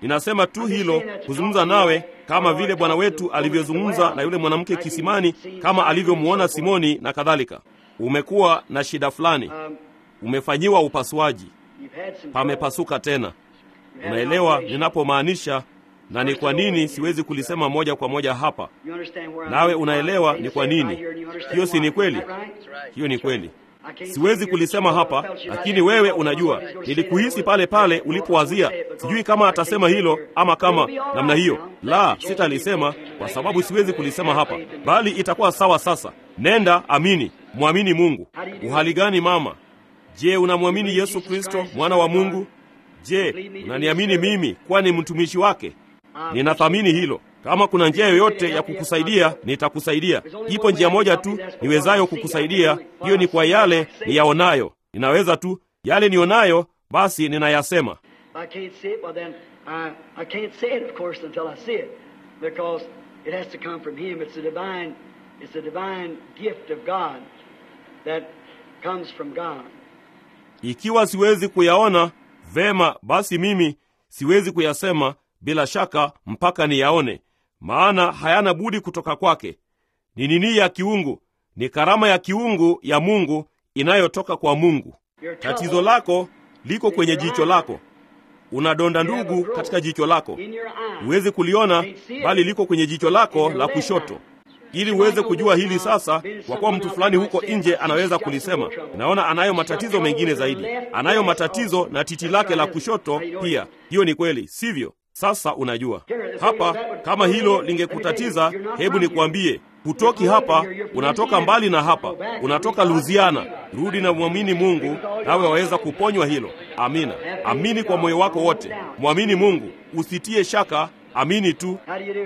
ninasema tu hilo kuzungumza nawe kama vile Bwana wetu alivyozungumza na yule mwanamke kisimani, kama alivyomwona Simoni na kadhalika. Umekuwa na shida fulani, umefanyiwa upasuaji, pamepasuka tena. Unaelewa ninapomaanisha na ni kwa nini siwezi kulisema moja kwa moja hapa, nawe unaelewa ni kwa nini. Hiyo si ni kweli? Hiyo ni kweli. Siwezi kulisema hapa, lakini wewe unajua, nilikuhisi pale pale ulipowazia, sijui kama atasema hilo ama kama namna hiyo. La, sitalisema kwa sababu siwezi kulisema hapa, bali itakuwa sawa. Sasa nenda, amini, mwamini Mungu. Uhali gani mama? Je, unamwamini Yesu Kristo mwana wa Mungu? Je, unaniamini mimi kuwa ni mtumishi wake? Ninathamini hilo. Kama kuna njia yoyote ya kukusaidia, nitakusaidia. Ipo njia moja tu niwezayo kukusaidia, hiyo ni kwa yale niyaonayo. Ninaweza tu yale nionayo, basi ninayasema. Ikiwa siwezi kuyaona vema, basi mimi siwezi kuyasema bila shaka mpaka niyaone, maana hayana budi kutoka kwake. Ni nini ya kiungu? Ni karama ya kiungu ya Mungu inayotoka kwa Mungu. Tatizo lako liko kwenye jicho lako. Una donda ndugu katika jicho lako, huwezi kuliona, bali liko kwenye jicho lako la kushoto. Ili uweze kujua hili sasa, kwa kuwa mtu fulani huko nje anaweza kulisema, naona anayo matatizo mengine zaidi, anayo matatizo na titi lake la kushoto pia. Hiyo ni kweli, sivyo? Sasa unajua hapa, kama hilo lingekutatiza, hebu nikwambie, hutoki hapa, unatoka mbali na hapa, unatoka Louisiana. Rudi na mwamini Mungu, nawe waweza kuponywa hilo. Amina, amini kwa moyo wako wote, mwamini Mungu, usitie shaka, amini tu.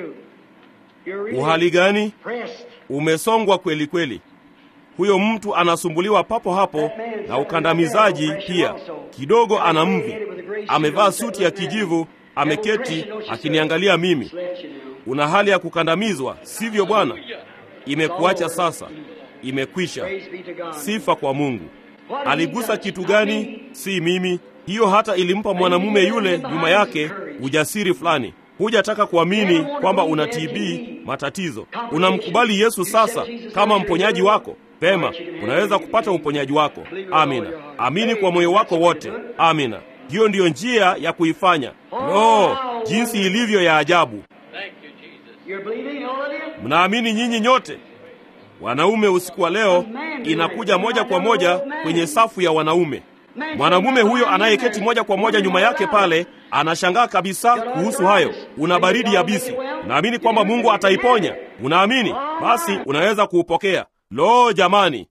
Uhali gani? Umesongwa kweli kweli. Huyo mtu anasumbuliwa papo hapo na ukandamizaji pia, kidogo ana mvi, amevaa suti ya kijivu ameketi akiniangalia mimi. Una hali ya kukandamizwa, sivyo bwana? Imekuacha sasa, imekwisha. Sifa kwa Mungu. Aligusa kitu gani? Si mimi. Hiyo hata ilimpa mwanamume yule nyuma yake ujasiri fulani. Hujataka kuamini kwamba una TB, matatizo. Unamkubali Yesu sasa kama mponyaji wako. Pema, unaweza kupata uponyaji wako. Amina. Amini kwa moyo wako wote. Amina. Hiyo ndiyo njia ya kuifanya. No, jinsi ilivyo ya ajabu! Mnaamini nyinyi nyote? Wanaume, usiku wa leo inakuja moja kwa moja kwenye safu ya wanaume. Mwanamume huyo anayeketi moja kwa moja nyuma yake pale anashangaa kabisa kuhusu hayo. Una baridi yabisi. Unaamini kwamba Mungu ataiponya? Unaamini? Basi unaweza kuupokea. Lo, jamani!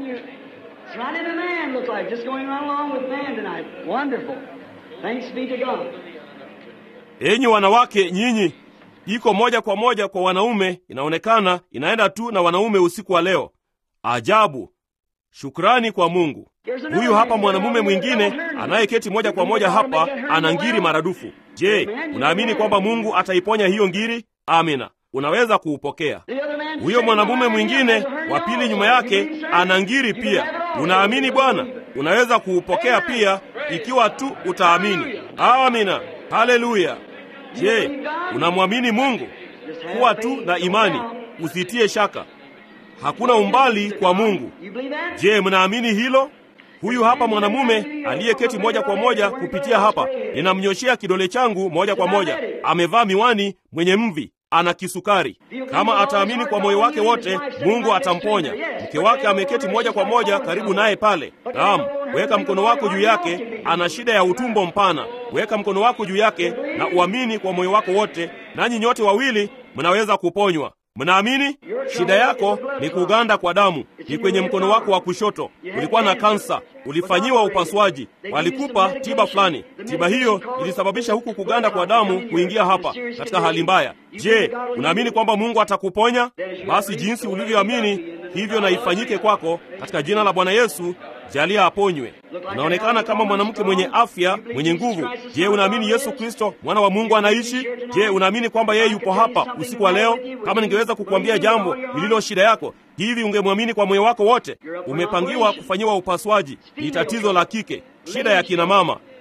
Enyi wanawake, nyinyi iko moja kwa moja kwa wanaume, inaonekana inaenda tu na wanaume usiku wa leo. Ajabu! Shukrani kwa Mungu. Huyu hapa mwanamume mwingine anayeketi moja kwa moja hapa, ana ngiri maradufu. Je, unaamini kwamba Mungu ataiponya hiyo ngiri? Amina, unaweza kuupokea. Huyo mwanamume mwingine wa pili nyuma yake ana ngiri pia. Unaamini Bwana? Unaweza kuupokea pia, ikiwa tu utaamini. Amina, haleluya. Je, unamwamini Mungu? Kuwa tu na imani, usitie shaka. Hakuna umbali kwa Mungu. Je, mnaamini hilo? Huyu hapa mwanamume aliyeketi moja kwa moja kupitia hapa, ninamnyoshea kidole changu moja kwa moja. Amevaa miwani, mwenye mvi, ana kisukari. Kama ataamini kwa moyo wake wote, Mungu atamponya. Mke wake ameketi moja kwa moja karibu naye pale. Naam, weka mkono wako juu yake. Ana shida ya utumbo mpana. Weka mkono wako juu yake na uamini kwa moyo wako wote, nanyi nyote wawili mnaweza kuponywa. Mnaamini? Shida yako ni kuganda kwa damu, ni kwenye mkono wako wa kushoto. Ulikuwa na kansa, ulifanyiwa upasuaji, walikupa tiba fulani. Tiba hiyo ilisababisha huku kuganda kwa damu kuingia hapa katika hali mbaya. Je, unaamini kwamba Mungu atakuponya? Basi jinsi ulivyoamini hivyo na ifanyike kwako katika jina la Bwana Yesu. Jalia aponywe. Unaonekana kama mwanamke mwenye afya, mwenye nguvu. Je, unaamini Yesu Kristo mwana wa Mungu anaishi? Je, unaamini kwamba yeye yupo hapa usiku wa leo? Kama ningeweza kukuambia jambo lililo shida yako, hivi ungemwamini kwa moyo wako wote? Umepangiwa kufanyiwa upasuaji, ni tatizo la kike, shida ya kina mama.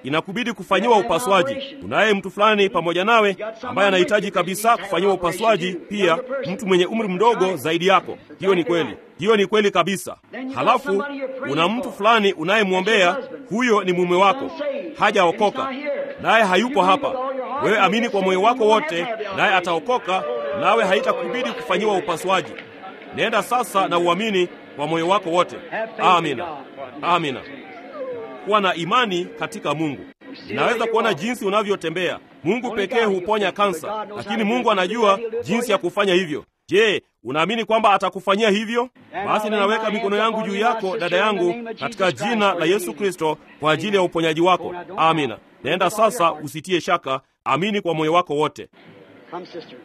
inakubidi kufanyiwa upasuaji. Unaye mtu fulani pamoja nawe ambaye anahitaji kabisa kufanyiwa upasuaji, pia mtu mwenye umri mdogo zaidi yako. Hiyo ni kweli, hiyo ni kweli kabisa. Halafu una mtu fulani unayemwombea, huyo ni mume wako, hajaokoka naye hayupo hapa. Wewe amini kwa moyo wako wote, naye ataokoka, nawe haitakubidi kufanyiwa upasuaji. Nenda sasa na uamini kwa moyo wako wote. Amina, amina. Kuwa na imani katika Mungu. Ninaweza kuona jinsi unavyotembea. Mungu pekee huponya kansa, lakini Mungu anajua jinsi ya kufanya hivyo. Je, unaamini kwamba atakufanyia hivyo? Basi ninaweka mikono yangu juu yako, dada yangu, katika jina la Yesu Kristo, kwa ajili ya uponyaji wako. Amina. Nenda sasa, usitie shaka, amini kwa moyo wako wote. Come, sister.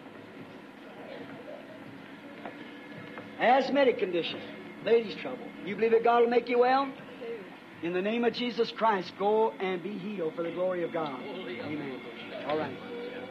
Asthmatic condition, ladies' trouble. You believe that God will make you well? In the name of Jesus Christ, go and be healed for the glory of God. Amen. All right.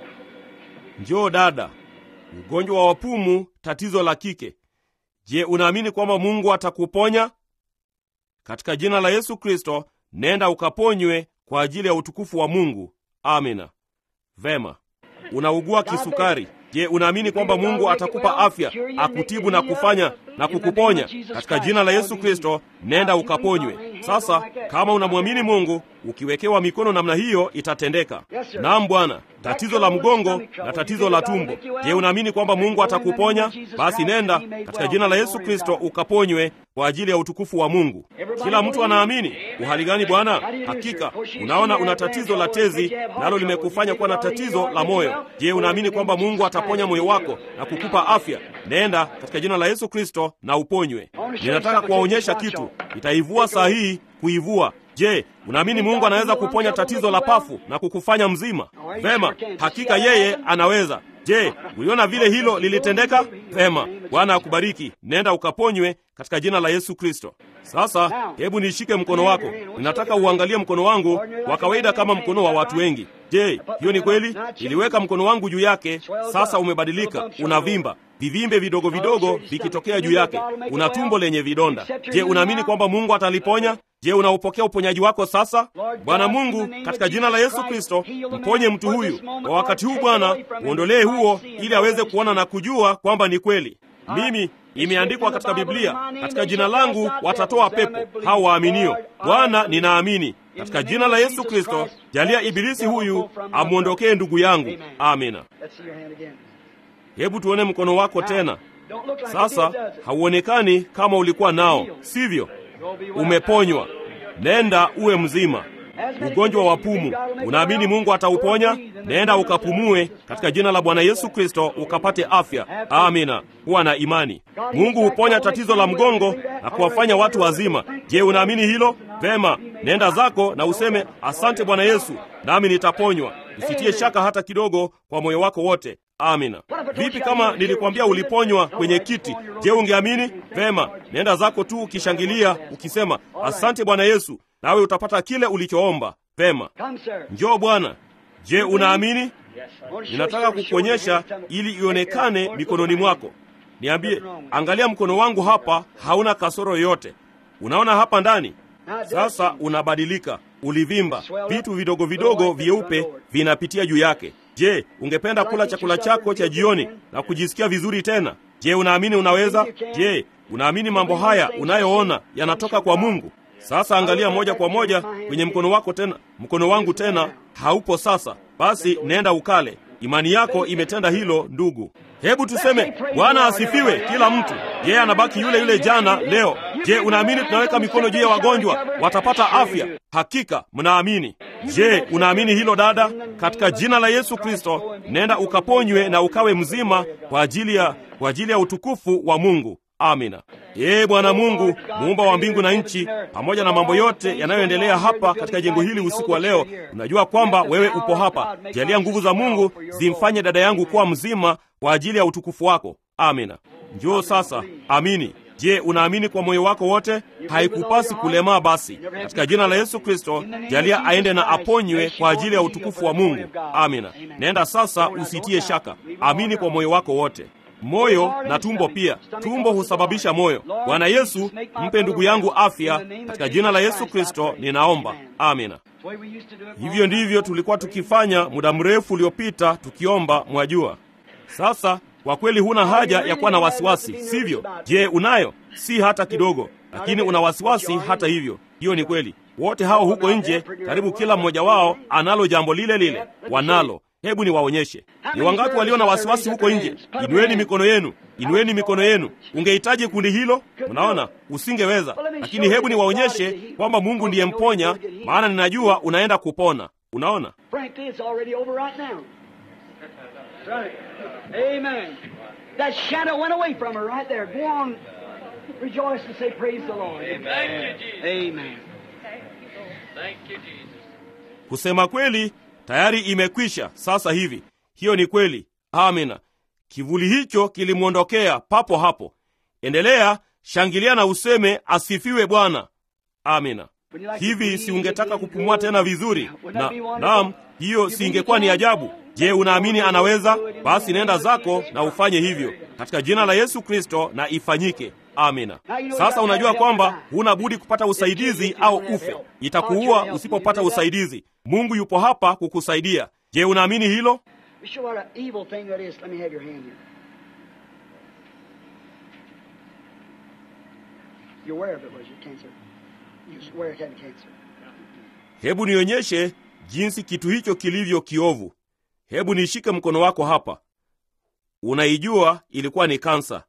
Njoo dada, ugonjwa wa wapumu, tatizo la kike. Je, unaamini kwamba Mungu atakuponya? Katika jina la Yesu Kristo, nenda ukaponywe kwa ajili ya utukufu wa Mungu. Amina. Vema. Unaugua kisukari. Je, unaamini kwamba Mungu atakupa afya, akutibu na kufanya na kukuponya? Katika jina la Yesu Kristo, nenda ukaponywe. Sasa kama unamwamini Mungu, ukiwekewa mikono namna hiyo itatendeka. Naam Bwana. Tatizo la mgongo na tatizo la tumbo. Je, unaamini kwamba Mungu atakuponya? Basi nenda katika jina la Yesu Kristo ukaponywe kwa ajili ya utukufu wa Mungu. Kila mtu anaamini. Uhali gani Bwana? Hakika unaona una tatizo la tezi, nalo limekufanya kuwa na tatizo la moyo. Je, unaamini kwamba Mungu ataponya moyo wako na kukupa afya? Nenda katika jina la Yesu Kristo na uponywe. Ninataka kuwaonyesha kitu, itaivua saa hii kuivua. Je, unaamini Mungu anaweza kuponya tatizo la pafu na kukufanya mzima? Vema, hakika yeye anaweza. Je, uliona vile hilo lilitendeka? Vema, Bwana akubariki. Nenda ukaponywe katika jina la Yesu Kristo. Sasa hebu nishike mkono wako. Ninataka uangalie mkono wangu wa kawaida kama mkono wa watu wengi. Je, hiyo ni kweli? Niliweka mkono wangu juu yake, sasa umebadilika, unavimba vivimbe vidogo vidogo vikitokea juu yake, una tumbo lenye vidonda. Je, unaamini kwamba Mungu ataliponya? Je, unaupokea uponyaji wako sasa? Bwana Mungu, katika jina la Yesu Kristo, mponye mtu huyu kwa wakati huu. Bwana, uondolee huo, ili aweze kuona na kujua kwamba ni kweli. Mimi imeandikwa katika Biblia, katika jina langu watatoa pepo hao waaminio. Bwana, ninaamini katika jina la Yesu Kristo, jalia ibilisi huyu amwondokee ndugu yangu. Amina. Hebu tuone mkono wako tena. Sasa hauonekani kama ulikuwa nao, sivyo? Umeponywa. Nenda uwe mzima. Ugonjwa wa pumu, unaamini Mungu atauponya? Nenda ukapumue katika jina la Bwana Yesu Kristo ukapate afya. Amina. Kuwa na imani. Mungu huponya tatizo la mgongo na kuwafanya watu wazima. Je, unaamini hilo? Vema, nenda zako na useme asante Bwana Yesu, nami nitaponywa. Usitie shaka hata kidogo kwa moyo wako wote. Amina. Vipi kama nilikwambia uliponywa kwenye kiti? Je, ungeamini? Vema, nenda zako tu ukishangilia ukisema asante Bwana Yesu, nawe utapata kile ulichoomba. Vema, njoo Bwana. Je, unaamini? Ninataka kukuonyesha ili ionekane mikononi mwako. Niambie, angalia mkono wangu hapa, hauna kasoro yoyote. Unaona hapa ndani? Sasa unabadilika, ulivimba, vitu vidogo vidogo vyeupe vinapitia juu yake. Je, ungependa kula chakula chako cha jioni na kujisikia vizuri tena? Je, unaamini unaweza? Je, unaamini mambo haya unayoona yanatoka kwa Mungu? Sasa angalia moja kwa moja kwenye mkono wako tena. Mkono wangu tena haupo sasa. Basi nenda ukale. Imani yako imetenda hilo, ndugu. Hebu tuseme Bwana asifiwe, kila mtu. Yeye anabaki yule yule jana, leo. Je, unaamini tunaweka mikono juu ya wagonjwa watapata afya? Hakika mnaamini. Je, unaamini hilo dada? Katika jina la Yesu Kristo, nenda ukaponywe na ukawe mzima kwa ajili ya kwa ajili ya utukufu wa Mungu. Amina. Ee Bwana Mungu, muumba wa mbingu na nchi, pamoja na mambo yote yanayoendelea hapa katika jengo hili usiku wa leo, unajua kwamba wewe upo hapa. Jalia nguvu za Mungu zimfanye dada yangu kuwa mzima kwa ajili ya utukufu wako. Amina. Njoo sasa, amini. Je, unaamini kwa moyo wako wote? Haikupasi kulemaa. Basi katika jina la Yesu Kristo, jalia aende na aponywe kwa ajili ya utukufu wa Mungu. Amina. Nenda sasa, usitie shaka, amini kwa moyo wako wote moyo na tumbo pia. Tumbo husababisha moyo. Bwana Yesu, mpe ndugu yangu afya katika jina la Yesu Kristo ninaomba, amina. Hivyo ndivyo tulikuwa tukifanya muda mrefu uliopita tukiomba, mwajua. Sasa kwa kweli huna haja ya kuwa na wasiwasi, sivyo? Je, unayo? Si hata kidogo, lakini una wasiwasi hata hivyo. Hiyo ni kweli. Wote hao huko nje, karibu kila mmoja wao analo jambo lile lile, wanalo. Hebu niwaonyeshe. Ni wangapi walio na wasiwasi huko nje? Inueni mikono yenu, inueni mikono yenu. Ungehitaji kundi hilo? Unaona, usingeweza. Lakini hebu niwaonyeshe kwamba Mungu ndiye mponya, maana ninajua unaenda kupona. Unaona, Frankly, it's already over right now. Right. Amen. That shadow went away from her right there. Go on. Rejoice and say, Praise the Lord. Thank you, Jesus. Amen. Thank you, Jesus. kusema kweli tayari imekwisha sasa hivi. Hiyo ni kweli. Amina. Kivuli hicho kilimwondokea papo hapo. Endelea, shangilia na useme asifiwe Bwana. Amina. Hivi si ungetaka kupumua tena vizuri? Na naam, hiyo si ingekuwa ni ajabu? Je, unaamini anaweza? Basi nenda zako na ufanye hivyo katika jina la Yesu Kristo, na ifanyike. Amina. Sasa unajua kwamba huna budi kupata usaidizi au ufe. Itakuua usipopata usaidizi. Mungu yupo hapa kukusaidia. Je, unaamini hilo? Be sure what an evil thing that is. Let me have your hand here. You're aware of it, was you? Cancer. You was aware it had cancer. Hebu nionyeshe jinsi kitu hicho kilivyo kiovu. Hebu nishike mkono wako hapa. Unaijua ilikuwa ni kansa.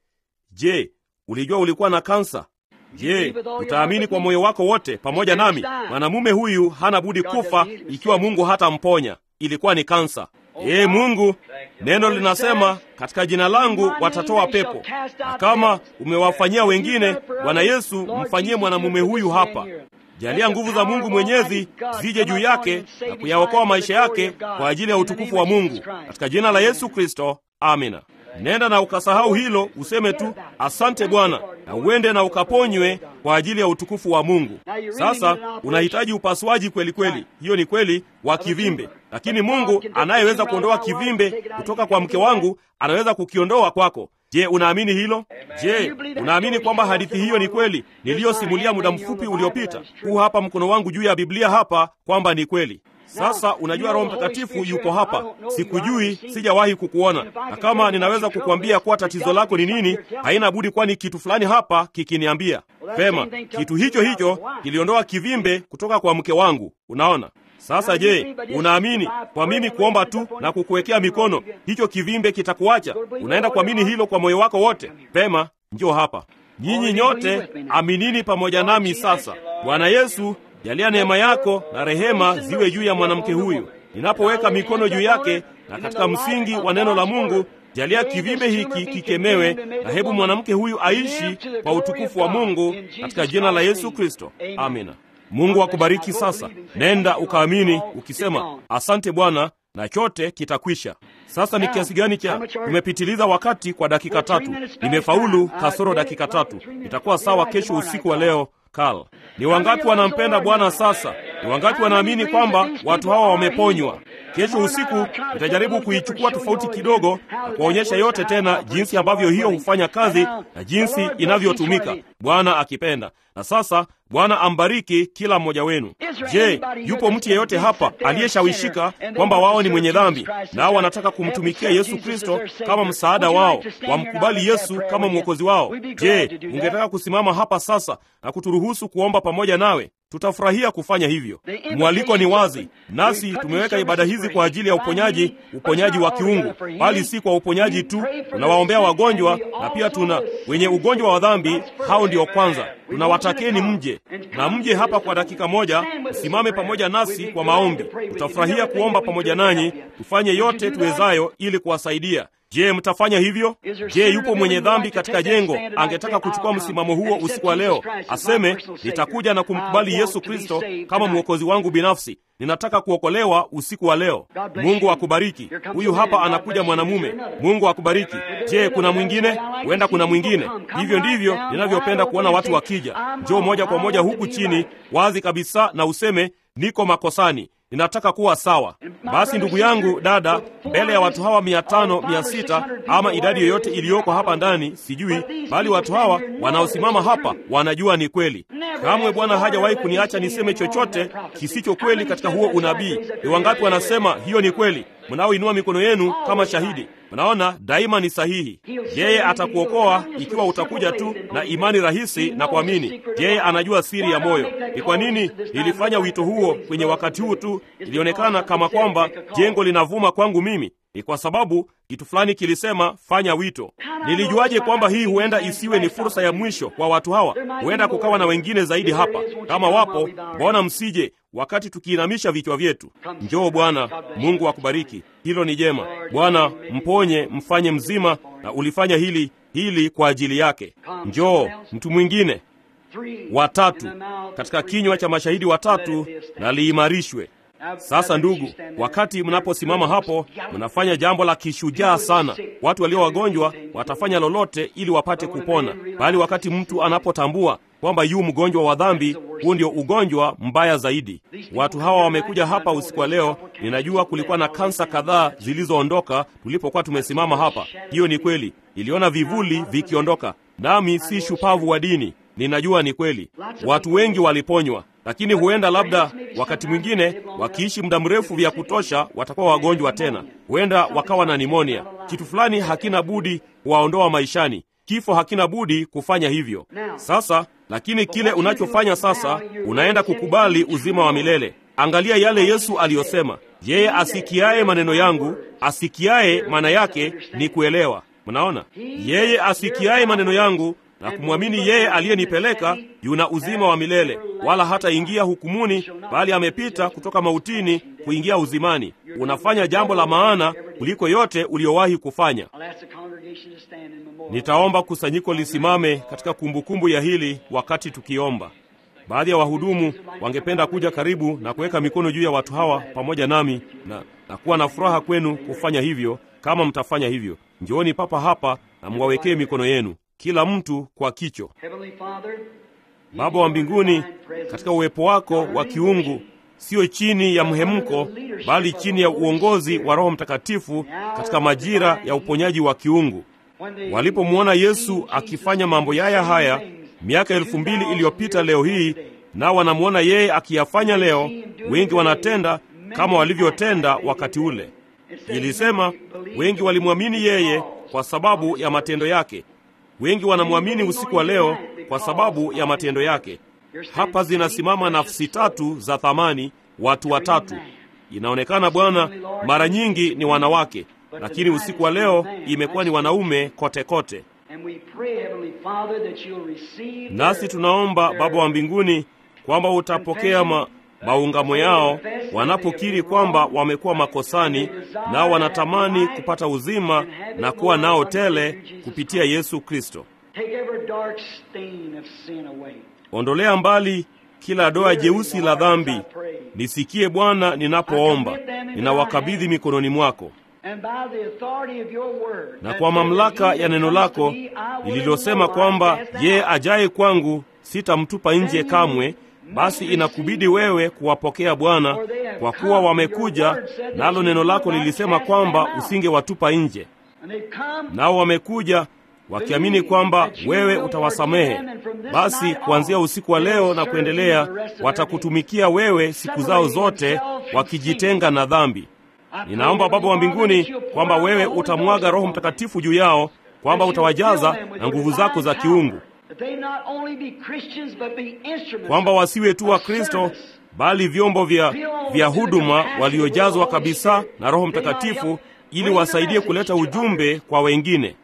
Je, ulijua ulikuwa na kansa? Je, utaamini kwa moyo wako wote pamoja nami? Mwanamume huyu hana budi kufa ikiwa Mungu hatamponya. Ilikuwa ni kansa. Ee Mungu, neno linasema katika jina langu watatoa pepo, na kama umewafanyia wengine, Bwana Yesu, mfanyie mwanamume huyu hapa. Jalia nguvu za Mungu Mwenyezi zije juu yake na kuyaokoa maisha yake kwa ajili ya utukufu wa Mungu, katika jina la Yesu Kristo, amina. Nenda na ukasahau hilo, useme tu asante Bwana, na uende na ukaponywe kwa ajili ya utukufu wa Mungu. Sasa unahitaji upasuaji kweli kweli, hiyo ni kweli, wa kivimbe, lakini Mungu anayeweza kuondoa kivimbe kutoka kwa mke wangu anaweza kukiondoa kwako. Je, unaamini hilo? Je, unaamini kwamba hadithi hiyo ni kweli niliyosimulia muda mfupi uliopita? Huu hapa mkono wangu juu ya Biblia hapa kwamba ni kweli. Sasa unajua Roho Mtakatifu yupo hapa. Sikujui, sijawahi kukuona, na kama ninaweza kukuambia kuwa tatizo lako ni nini, haina budi kuwa ni kitu fulani hapa kikiniambia. Vema, kitu hicho hicho kiliondoa kivimbe kutoka kwa mke wangu. Unaona? Sasa je, unaamini kwa mimi kuomba tu na kukuwekea mikono hicho kivimbe kitakuacha? Unaenda kuamini hilo kwa moyo wako wote? Vema, njoo hapa. Nyinyi nyote aminini pamoja nami sasa. Bwana Yesu, jalia neema yako na rehema ziwe juu ya mwanamke huyu. Ninapoweka mikono juu yake na katika msingi wa neno la Mungu, jalia kivimbe hiki kikemewe, na hebu mwanamke huyu aishi kwa utukufu wa Mungu katika jina la Yesu Kristo. Amina. Mungu akubariki. Sasa nenda ukaamini ukisema, asante Bwana, na chote kitakwisha. Sasa ni kiasi gani cha tumepitiliza wakati kwa dakika tatu? Nimefaulu kasoro dakika tatu. Itakuwa sawa kesho usiku wa leo. Karl, ni wangapi wanampenda Bwana sasa? Ni wangapi wanaamini kwamba watu hawa wameponywa? Kesho usiku nitajaribu kuichukua tofauti kidogo na kuwaonyesha yote tena, jinsi ambavyo hiyo hufanya kazi na jinsi inavyotumika, Bwana akipenda. Na sasa Bwana ambariki kila mmoja wenu. Je, yupo mtu yeyote hapa aliyeshawishika kwamba wao ni mwenye dhambi nao wanataka kumtumikia Yesu Kristo kama msaada wao, wamkubali Yesu kama mwokozi wao? Je, ungetaka kusimama hapa sasa na kuturuhusu kuomba pamoja nawe? Tutafurahia kufanya hivyo. Mwaliko ni wazi, nasi tumeweka ibada hizi kwa ajili ya uponyaji, uponyaji wa kiungu, bali si kwa uponyaji tu. Tunawaombea wagonjwa na pia tuna wenye ugonjwa wa dhambi, hao ndio kwanza tunawatakeni mje na mje hapa kwa dakika moja, usimame pamoja nasi kwa maombi. Tutafurahia kuomba pamoja nanyi, tufanye yote tuwezayo ili kuwasaidia. Je, mtafanya hivyo? Je, yupo mwenye dhambi katika jengo angetaka kuchukua msimamo huo usiku wa leo, aseme nitakuja na kumkubali Yesu Kristo kama mwokozi wangu binafsi, ninataka kuokolewa usiku wa leo. Mungu akubariki. Huyu hapa anakuja mwanamume. Mungu akubariki. Je, kuna mwingine? Huenda kuna mwingine. Hivyo ndivyo ninavyopenda kuona watu wakija. Njoo moja kwa moja huku chini wazi kabisa na useme niko makosani ninataka kuwa sawa. Basi ndugu yangu, dada, mbele ya watu hawa mia tano, mia sita ama idadi yoyote iliyoko hapa ndani, sijui, bali watu hawa wanaosimama hapa wanajua ni kweli. Kamwe Bwana hajawahi kuniacha niseme chochote kisicho kweli katika huo unabii. Ni wangapi wanasema hiyo ni kweli? Mnaoinua mikono yenu kama shahidi. Mnaona, daima ni sahihi. Yeye atakuokoa ikiwa utakuja tu na imani rahisi na kuamini. Yeye anajua siri ya moyo. Ni kwa nini nilifanya wito huo kwenye wakati huu tu? Ilionekana kama kwamba jengo linavuma kwangu mimi. Ni kwa sababu kitu fulani kilisema fanya wito. Nilijuaje kwamba hii huenda isiwe ni fursa ya mwisho kwa watu hawa? Huenda kukawa na wengine zaidi hapa. Kama wapo, mbona msije wakati tukiinamisha vichwa vyetu? Njoo Bwana. Mungu akubariki. Hilo ni jema. Bwana, mponye, mfanye mzima, na ulifanya hili hili kwa ajili yake. Njoo mtu mwingine watatu katika kinywa cha mashahidi watatu na liimarishwe. Sasa ndugu, wakati mnaposimama hapo, mnafanya jambo la kishujaa sana. Watu walio wagonjwa watafanya lolote ili wapate kupona, bali wakati mtu anapotambua kwamba yu mgonjwa wa dhambi, huu ndio ugonjwa mbaya zaidi. Watu hawa wamekuja hapa usiku wa leo. Ninajua kulikuwa na kansa kadhaa zilizoondoka tulipokuwa tumesimama hapa. Hiyo ni kweli, niliona vivuli vikiondoka, nami si shupavu wa dini Ninajua ni kweli, watu wengi waliponywa, lakini huenda labda wakati mwingine wakiishi muda mrefu vya kutosha watakuwa wagonjwa tena, huenda wakawa na nimonia. Kitu fulani hakina budi kuwaondoa maishani, kifo hakina budi kufanya hivyo. Sasa lakini kile unachofanya sasa, unaenda kukubali uzima wa milele. Angalia yale Yesu aliyosema, yeye asikiaye maneno yangu, asikiaye maana yake ni kuelewa. Mnaona, yeye asikiaye maneno yangu na kumwamini yeye aliyenipeleka yuna uzima wa milele, wala hataingia hukumuni, bali amepita kutoka mautini kuingia uzimani. Unafanya jambo la maana kuliko yote uliyowahi kufanya. Nitaomba kusanyiko lisimame katika kumbukumbu ya hili wakati tukiomba. Baadhi ya wahudumu wangependa kuja karibu na kuweka mikono juu ya watu hawa pamoja nami na, na kuwa na furaha kwenu kufanya hivyo. Kama mtafanya hivyo, njooni papa hapa na mwawekee mikono yenu kila mtu kwa kicho. Baba wa mbinguni, katika uwepo wako wa kiungu, sio chini ya mhemko, bali chini ya uongozi wa Roho Mtakatifu katika majira ya uponyaji wa kiungu, walipomwona Yesu akifanya mambo yaya haya miaka elfu mbili iliyopita, leo hii nao wanamwona yeye akiyafanya leo, wengi wanatenda kama walivyotenda wakati ule. Ilisema wengi walimwamini yeye kwa sababu ya matendo yake. Wengi wanamwamini usiku wa leo kwa sababu ya matendo yake. Hapa zinasimama nafsi tatu za thamani, watu watatu. Inaonekana Bwana, mara nyingi ni wanawake, lakini usiku wa leo imekuwa ni wanaume kote kote. Nasi tunaomba Baba wa mbinguni kwamba utapokea ma, maungamo yao wanapokiri kwamba wamekuwa makosani, nao wanatamani kupata uzima na kuwa nao tele kupitia Yesu Kristo. Ondolea mbali kila doa jeusi la dhambi. Nisikie Bwana ninapoomba, ninawakabidhi mikononi mwako, na kwa mamlaka ya neno lako lililosema kwamba yeye ajaye kwangu sitamtupa nje kamwe. Basi inakubidi wewe kuwapokea Bwana, kwa kuwa wamekuja, nalo neno lako lilisema kwamba usingewatupa nje. Nao wamekuja wakiamini kwamba wewe utawasamehe. Basi kuanzia usiku wa leo na kuendelea, watakutumikia wewe siku zao zote, wakijitenga na dhambi. Ninaomba Baba wa mbinguni kwamba wewe utamwaga Roho Mtakatifu juu yao, kwamba utawajaza na nguvu zako za kiungu kwamba wasiwe tu wa Kristo bali vyombo vya, vya huduma waliojazwa kabisa na Roho Mtakatifu ili wasaidie kuleta ujumbe kwa wengine.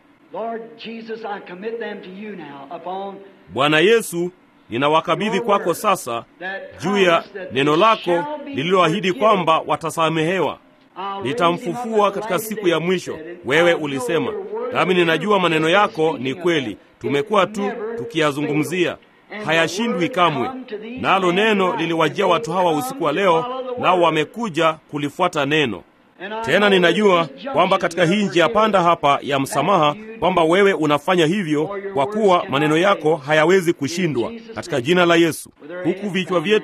Bwana Yesu, ninawakabidhi kwako sasa juu ya neno lako lililoahidi kwamba watasamehewa. Nitamfufua katika siku ya mwisho, wewe ulisema, nami ninajua maneno yako ni kweli. Tumekuwa tu tukiyazungumzia, hayashindwi kamwe. Nalo neno liliwajia watu hawa usiku wa leo, nao wamekuja kulifuata neno. Tena ninajua kwamba katika hii njia panda hapa ya msamaha, kwamba wewe unafanya hivyo, kwa kuwa maneno yako hayawezi kushindwa, katika jina la Yesu. Huku vichwa vyetu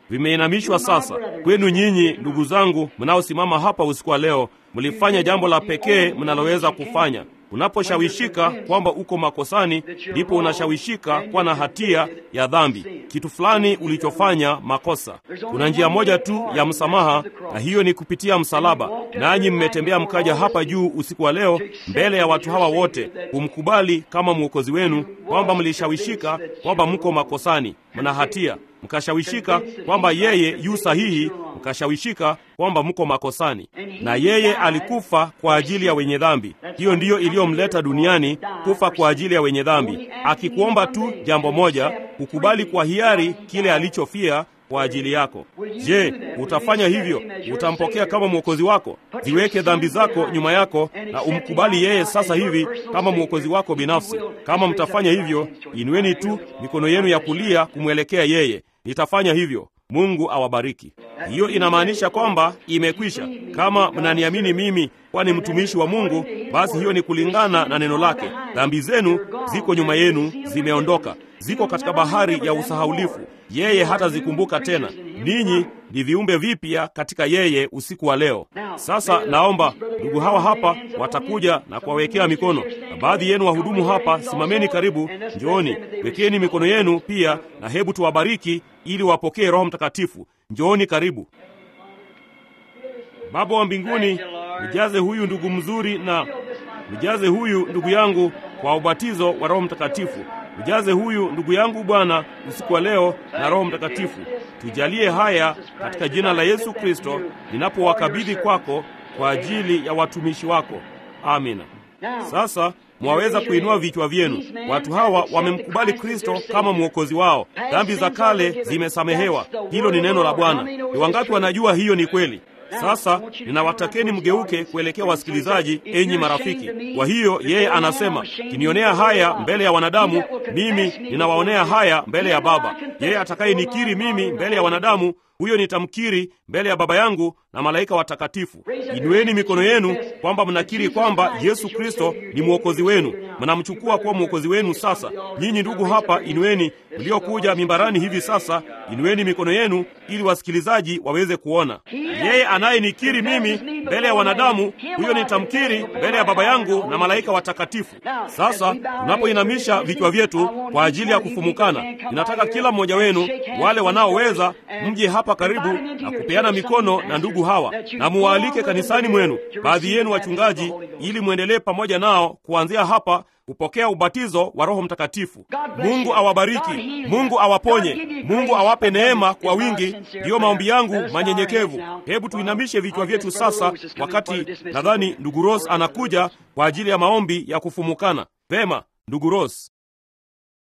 vimeinamishwa sasa. Kwenu nyinyi ndugu zangu mnaosimama hapa usiku wa leo, mlifanya jambo la pekee mnaloweza kufanya. Unaposhawishika kwamba uko makosani, ndipo unashawishika kuwa na hatia ya dhambi, kitu fulani ulichofanya makosa. Kuna njia moja tu ya msamaha, na hiyo ni kupitia msalaba. Nanyi mmetembea mkaja hapa juu usiku wa leo mbele ya watu hawa wote, kumkubali kama mwokozi wenu, kwamba mlishawishika kwamba mko makosani, mna hatia mkashawishika kwamba yeye yu sahihi, mkashawishika kwamba mko makosani, na yeye alikufa kwa ajili ya wenye dhambi. Hiyo ndiyo iliyomleta duniani, kufa kwa ajili ya wenye dhambi, akikuomba tu jambo moja, kukubali kwa hiari kile alichofia kwa ajili yako. Je, utafanya hivyo? Utampokea kama mwokozi wako? Ziweke dhambi zako nyuma yako na umkubali yeye sasa hivi kama mwokozi wako binafsi. Kama mtafanya hivyo, inueni tu mikono yenu ya kulia kumwelekea yeye. Nitafanya hivyo. Mungu awabariki. Hiyo inamaanisha kwamba imekwisha. Kama mnaniamini mimi kwani mtumishi wa Mungu, basi hiyo ni kulingana na neno lake. Dhambi zenu ziko nyuma yenu, zimeondoka, ziko katika bahari ya usahaulifu. Yeye hatazikumbuka tena. Ninyi ni viumbe vipya katika yeye usiku wa leo. Sasa naomba ndugu hawa hapa watakuja na kuwawekea mikono, na baadhi yenu wahudumu hapa, simameni karibu, njooni, wekeni mikono yenu pia, na hebu tuwabariki ili wapokee Roho Mtakatifu. Njooni karibu. Baba wa mbinguni, mjaze huyu ndugu mzuri na mjaze huyu ndugu yangu kwa ubatizo wa Roho Mtakatifu. Mjaze huyu ndugu yangu Bwana usiku wa leo na Roho Mtakatifu. Tujalie haya katika jina la Yesu Kristo, ninapowakabidhi kwako kwa ajili ya watumishi wako. Amina. Sasa mwaweza kuinua vichwa vyenu. Watu hawa wamemkubali Kristo kama mwokozi wao. Dhambi za kale zimesamehewa. Hilo ni neno la Bwana. Ni wangapi wanajua hiyo ni kweli? Sasa ninawatakeni mgeuke kuelekea wasikilizaji, enyi marafiki. Kwa hiyo yeye anasema, kinionea haya mbele ya wanadamu, mimi ninawaonea haya mbele ya Baba. Yeye atakayenikiri mimi mbele ya wanadamu, huyo nitamkiri mbele ya Baba yangu na malaika watakatifu. Inueni mikono yenu kwamba mnakiri kwamba Yesu Kristo ni mwokozi wenu, mnamchukua kuwa mwokozi wenu. Sasa nyinyi ndugu hapa, inueni mliokuja mimbarani hivi sasa, inueni mikono yenu ili wasikilizaji waweze kuona. Yeye anayenikiri mimi mbele ya wanadamu, huyo nitamkiri mbele ya Baba yangu na malaika watakatifu. Sasa tunapoinamisha vichwa vyetu kwa ajili ya kufumukana, ninataka kila mmoja wenu, wale wanaoweza, mje hapa karibu na kupeana mikono na ndugu hawa na muwaalike kanisani mwenu, baadhi yenu wachungaji, ili mwendelee pamoja nao kuanzia hapa kupokea ubatizo wa Roho Mtakatifu. Mungu awabariki, Mungu awaponye, Mungu awape neema kwa wingi. Ndiyo maombi yangu manyenyekevu. Hebu tuinamishe vichwa vyetu sasa, wakati nadhani ndugu Ross anakuja kwa ajili ya maombi ya kufumukana. Vema, ndugu Ross.